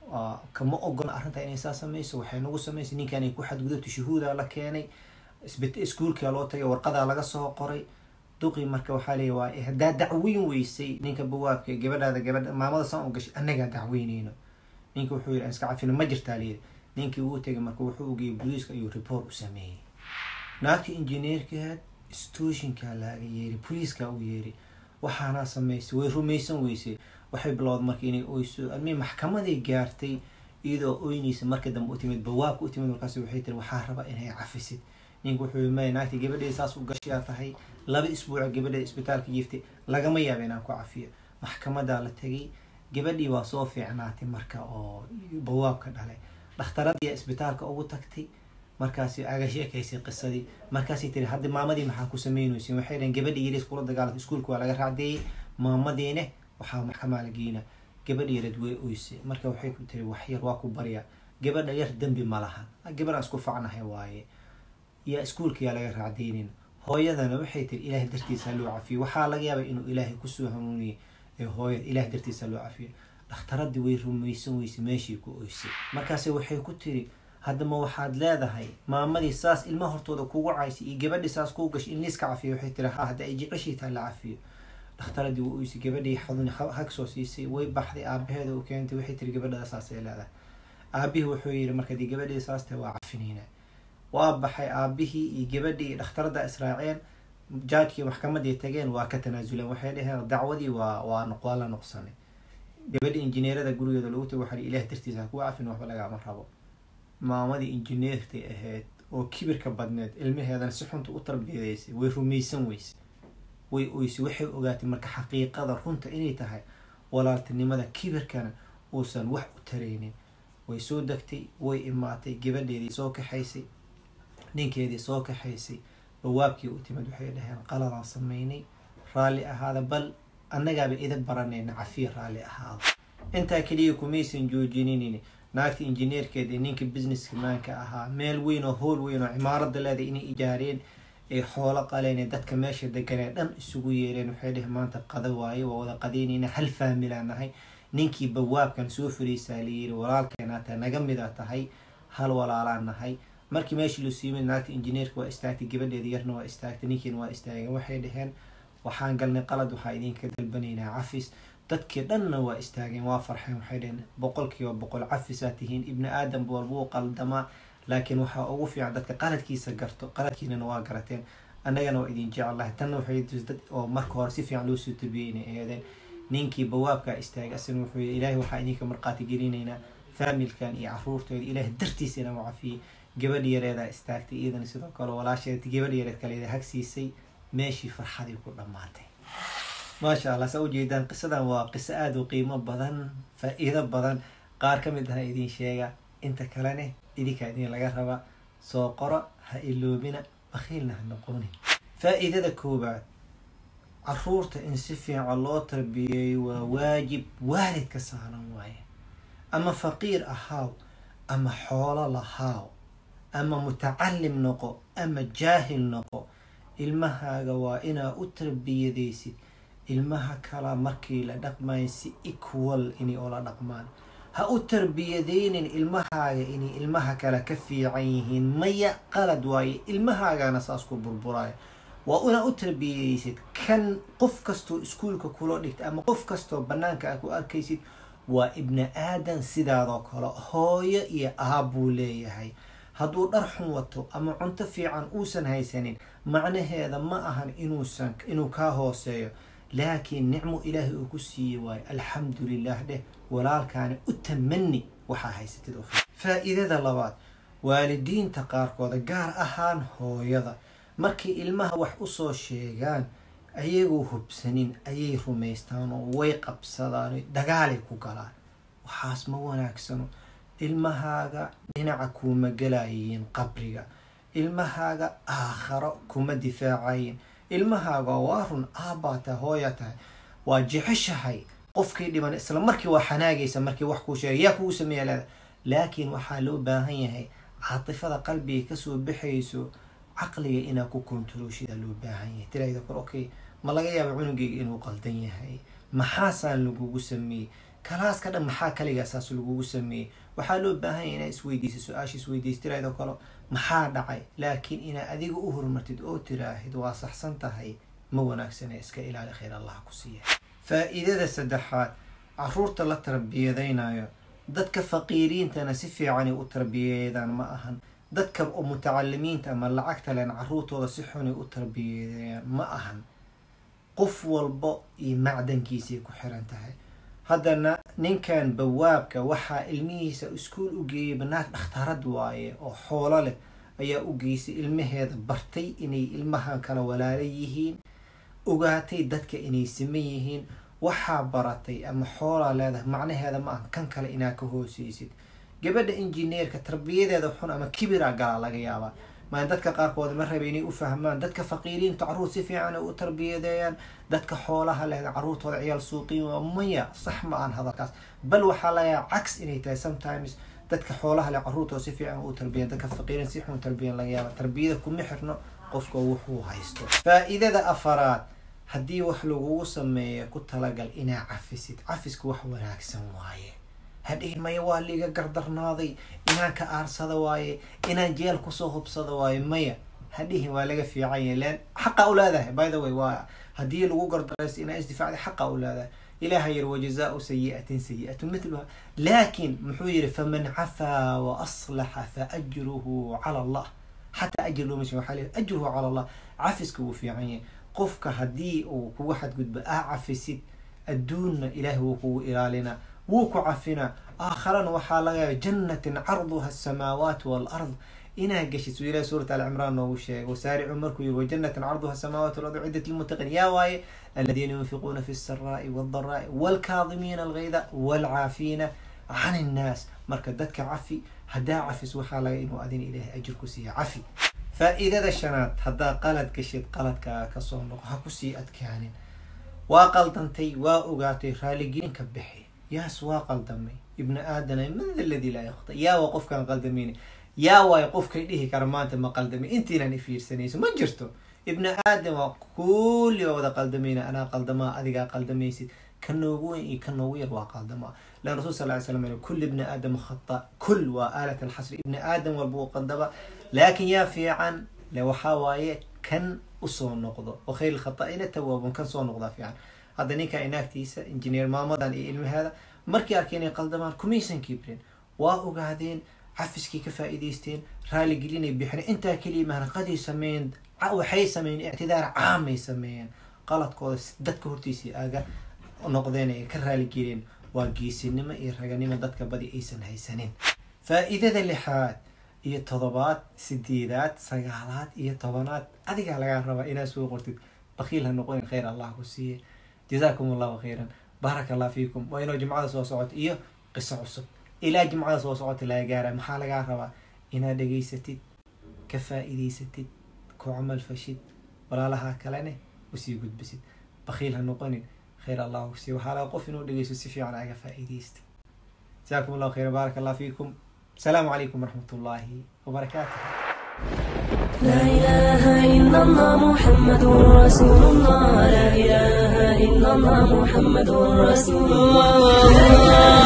kama ogola arrintaa inay saa samayso waxay nagu samaysay ninkan ay ku xadgudubta shuhuudaa la keenay iskuulkaa loo tagay warqadaa laga soo qoray duqii marka waxaa leeya waa haddaa dacweyn weysay ninka bawaabka gabadhaada gabadha maamada saan u gashay annagaa dacweyneyno ninka wuxuu yidhi iska cafino ma jirtaa leeyahy ninkii uu tegay marka wuxuu ugeeyay booliiska ayuu report u sameeyey naagta injineerkaad stooshinkaa laaga yeeri booliiskaa u yeeri waxaanaa samaysay way rumaysan weysay waxay bilowda marka inay oyso almii maxkamaday gaartay iyadoo oynaysa marka dambe u timid bawaabka u timid markaas waxay tiri waxaa raba inay cafisid ninka wuxuu may naagta gabadheeda saas u gashayaa tahay laba isbuuca gabadheeda isbitaalka jiiftay lagama yaaba inaan ku cafiyo maxkamadaa la tegay gabadhii waa soo fiicnaatay marka oo bawaabka dhalay dhakhtaradiiya isbitaalka ugu tagtay markaasi aga sheekaysay qisadii markaasay tiri hadda maamadii maxaa ku sameynaysin waxay dhaheen gabadhii yaris kula dagaalatay iskuulka waa laga raacdeeyey maamadiine waxaa maxkamaa la geyna gabadha yareed way oysay marka waxay ku tiri wax yar waa ku baryaa gabadha yar dembi ma laha gabadhaan isku facnahay waaye yaa iskuulka yaa laga raacdeynin hooyadana waxay tiri ilaahay dartiisa loo cafiyo waxaa laga yaabay inuu ilaahay kusoo hanuuniyay ee hooyada ilahay dartiisa loo cafiyo dhakhtaradii way rumaysan weysay meeshii ku oysay markaase waxay ku tiri haddama waxaad leedahay maamadii saas ilma hortooda kugu caysay iyo gabadhii saas kuu gashay in liiska cafiyo waxay tiri ha hadda ay jeceshiitaa la cafiyo dhakhtaradii waa oysay gabadhii xadun hag soo siisay way baxday aabaheeda u keentay waxay tiri gabadhada saasay leedahay aabihii wuxuu yidhi marka dii gabadhii saas tahay waa cafinayna waa baxay aabihii iyo gabadhii iyo dhakhtarada israaceen jaajkii maxkamadii tageen waa ka tanaasuleen waxay dhaheen dacwadii waa waa waa la noqsanay gabadhii injineerada gurigeeda lagu tagay waxaa ilaah dartiisa ha kuwa cafin waxba lagama rabo maamadii injineertay ahayd oo kibirka badneed ilmaheedana si xunta u tarbiyadeysay way rumaysan weysay way oysay waxay ogaatay marka xaqiiqada runta inay tahay walaaltinimada kibirkana uusan wax u taraynin way soo degtay way imaatay gabadheedii soo kaxaysay ninkeedii soo kaxaysay bawaabkii u timid waxay dhaheen qaladaan sameynay raalli ahaada bal annagaaba ida baranayna cafiya raalli ahaada intaa keliya kumaysan joojinin naagta injineerkeed ee ninka businesska maanka ahaa meel weyn oo howl weyn oo cimaarada leeday inay ijaareen ay xoolo qaleen ee dadka meesha deganee dhan isugu yeereen waxay dhaheen maanta qada waaye waa wada qadaynayna hal faamilaan nahay ninkii bawaabkan soo fariisaa layiri walaalkeenaa tahay naga mida tahay hal walaalaan nahay markii meeshii lasuu yimid naagta injineerka waa istaagtay gabadheeda yarna waa istaagtay ninkiina waa istaageen waxay dhaheen waxaan galnay qalad waxaa idinka dalbanaynaa cafis dadkii dhanna waa istaageen waa farxeen waxay dhaheen boqolkiiba boqol cafisaa tihiin ibni aadam walbuu qaldamaa laakiin waxaa ugu fiican dadka qaladkiisa garto qaladkiinana waa garateen annagana waa idin jecelahay tanna waxay dad oo marka hore si fiican loo soo tarbiyey inay eedeen ninkii bawaabkaa istaagay asina wuxuu yii ilaahay waxaa idinka marqaati gelinaynaa faamilkan iyo caruurtooda ilaahay dartiisa inaa u cafiyey gabadh yareedaa istaagtay iyadana sidoo kale walaasheed gabadh yareed kaleeda hagsiisay meeshii farxadii ku dhammaatay maasha allah saa ujeedaan qisadan waa qiso aada u qiimo badan faa-iido badan qaar ka mid aha idin sheega inta kalene idinkaa idin laga raba soo qoro ha iloobina bakhiilna ha noqonin faa-iidada koobaad caruurta in si fiican loo tarbiyeeyo waa waajib waalidka saaran waaye ama faqiir ahaaw ama xoolo lahaaw ama mutacalim noqo ama jaahil noqo ilmahaaga waa inaa u tarbiyadaysid ilmaha kala markii la dhaqmayo si equal inay oola dhaqmaan ha u tarbiyadeynin ilmahaaga inay ilmaha kale ka fiican yihiin maya qalad waaye ilmahaagana saas ku burburaayo waa inaa u tarbiyadaysid kan qof kastoo iskuolka kula dhigta ama qof kastoo banaanka a ku arkaysid waa ibni aadan sidaadoo kale hooyo iyo aabbuu leeyahay hadduu dhar xun wato ama cunto fiican uusan haysanin macnaheeda ma ahan inuusan inuu kaa hooseeyo laakiin nicmo ilaahay uu ku siiyey waayo alxamdu lilah dheh walaalkaani u tamani waxaa haysatid oo faa-iidada labaad waalidiinta qaarkooda gaar ahaan hooyada markay ilmaha wax usoo sheegaan ayagoo hubsanin ayay rumaystaan oo way qabsadaan dagaalay ku galaan waxaas ma wanaagsano ilmahaaga dhinaca kuuma galayiin qabriga ilmahaaga aakharo kuma difaacayin ilmahaaga waa run aabbaa tahay hooya tahay waa jeceshahay qofkii dhiban isla markii waa xanaagaysa markii wax kuu sheegay yaa kugu sameeya leeda laakiin waxaa loo baahan yahay caatifada qalbiga kasoo baxayso caqliga inaa ku kontaroolshida loo baahan yahay tirahda kor okay ma laga yaaba cunugeyga inuu qaldan yahay maxaasaan lagugu sameeyey kalaaska dhan maxaa kaligaasaas lagugu sameeyey waxaa loo baahan yahay inaa isweydiisa su-aasha isweydiisa tirahda kale maxaa dhacay laakiin inaa adiga u horumartid oo tiraahid waa saxsan tahay ma wanaagsane iska ilaali khayr allah ku siiya faa-iidada saddexaad caruurta la tarbiyadaynayo dadka faqiiriintana si fiicanay u tarbiyeedaan ma ahan dadka mutacalimiinta ama lacagta len caruurtooda si xunay u tarbiyeedayaan ma ahan qof walbo iyo macdankiisay ku xiran tahay haddana ninkan bawaabka waxaa ilmihiisa iskuol u geeyay banaag dhakhtarad waaye oo xoolo leh ayaa u geysay ilmaheeda bartay inay ilmaha kala walaala yihiin ogaatay dadka inay siman yihiin waxaa baratay ama xoolaa leedahay macnaheeda ma aha kan kale inaa ka hooseysid gabadha injineerka tarbiyadeeda xun ama kibira galaa laga yaabaa maa dadka qaarkood ma raba inay u fahmaan dadka faqiiriinta caruur si fiican ay u tarbiyadeeyaan dadka xoolaha leh caruurtooda ciyaal suuqiyin waa maya sax ma aan hadalkaas bal waxaa lagayaa cags inay tahay sometimes dadka xoolaha leh caruurtooda si fiican u tarbiyan dadka faqiiriin si xun tarbiyan laga yaaba tarbiyada kuma xirno qofka wuxuu haysto faa-iidada afaraad haddii wax lagugu sameeyo ku talagal inaa cafisid cafisku wax wanaagsan waaye hadhihin maya waa liiga gardarnaaday inaan ka aarsada waaye inaan jeel kusoo hubsada waaye maya hadhihin waa laga fiican yahay len xaqa u leedahay by the way waa haddii lagu gardarayso inaa isdifaacday xaqa u leedahay ilaha yiri wajazaau sayi'atin sayi'atu mithluha laakin muxuu yiri faman cafaa wa aslaxa fa ajruhu cala allah xataa ajir looma sheeg waxaa leeyahay ajruhu cala allah cafiska wuu fiican yahay qofka haddii uu kugu xadgudbo aa cafisid adduunna ilaahay wuu kugu ilaalinaa wuu ku cafinaa aakharana waxaa laga yaaba jannatin carduha asamaawaat walard inaa geshid suu ilahi suurat alcimraan noogu sheegay wasaaricuu markuu yiri wajannatin carduha asamaawaat walard ciddat lilmuttaqiin yaa waaye aladiina yunfiquuna fi lsaraai waldaraai walkaadimiina algayda walcaafiina can innaas marka dadka cafi haddaa cafis waxaa laga inuu adina ilaahay ajir ku siiya cafi faa-iidada shanaad haddaa qalad gashid qaladkaaga kasoo noqo ha kusii adkaanin waa qaldantay waa ogaatay raaligelin ka bixi yaas waa qaldamay ibni aadana man da ladii laa yakta yaa waa qofkaan qaldamayna yaa waayo qofkay dhihi kara maanta ma qaldamay intiinan ifiirsanayso ma jirto ibni aadam waa kulli waa wada qaldamayna anaa qaldamaa adigaa qaldamaysid ka noogu weyn iyo ka noogu yar waa qaldamaa lan rasul sal ly slam kul ibni aadam khata kul waa aalat alxasri ibni aadam walba uu qaldaba laakin yaa fiican le waxaa waaye kan usoo noqdo wa khayr lkhata'ina tawaabun kan soo noqdaa fiican hadda ninka inaagtiisa injineer maamadan iyo ilmaheeda markii arkay inay qaldamaan kumaysan kibrin waa ogaadeen cafiskii ka faa'iidaysteen raaligelinay bixin intaa keliya mahnaqaday sameeyeen waxay sameeyeen ictidaar caamay sameeyeen qaladkooda dadka hortiisii aaga noqdeen ay ka raaligeliyeen waa geesinimo iyo raganimo dadka badi aysan haysanin faa-iidada lixaad iyo todobaad sideedaad sagaalaad iyo tobanaad adigaa lagaa rabaa inaad soo qortid bakiil ha noqonin khayr allah ku siiye jazaakum allahu khayran baaraka allah fiikum waa inuu jimcada soo socoto iyo qiso cusub ilaa jimcada soo socota laga gaara maxaa lagaa rabaa inaad dhegaysatid ka faa'iidaysatid ku camal fashid walaalaha kalene usii gudbisid bakhiil ha noqonin khayr allah si waxaa laga qof inuu dhegeysto si fiican aga faa'iidaysta jazaakum allahu khayran baaraka allah fiikum السلام عليكم ورحمة الله وبركاته لا إله إلا الله محمد رسول الله لا إله إلا الله محمد رسول الله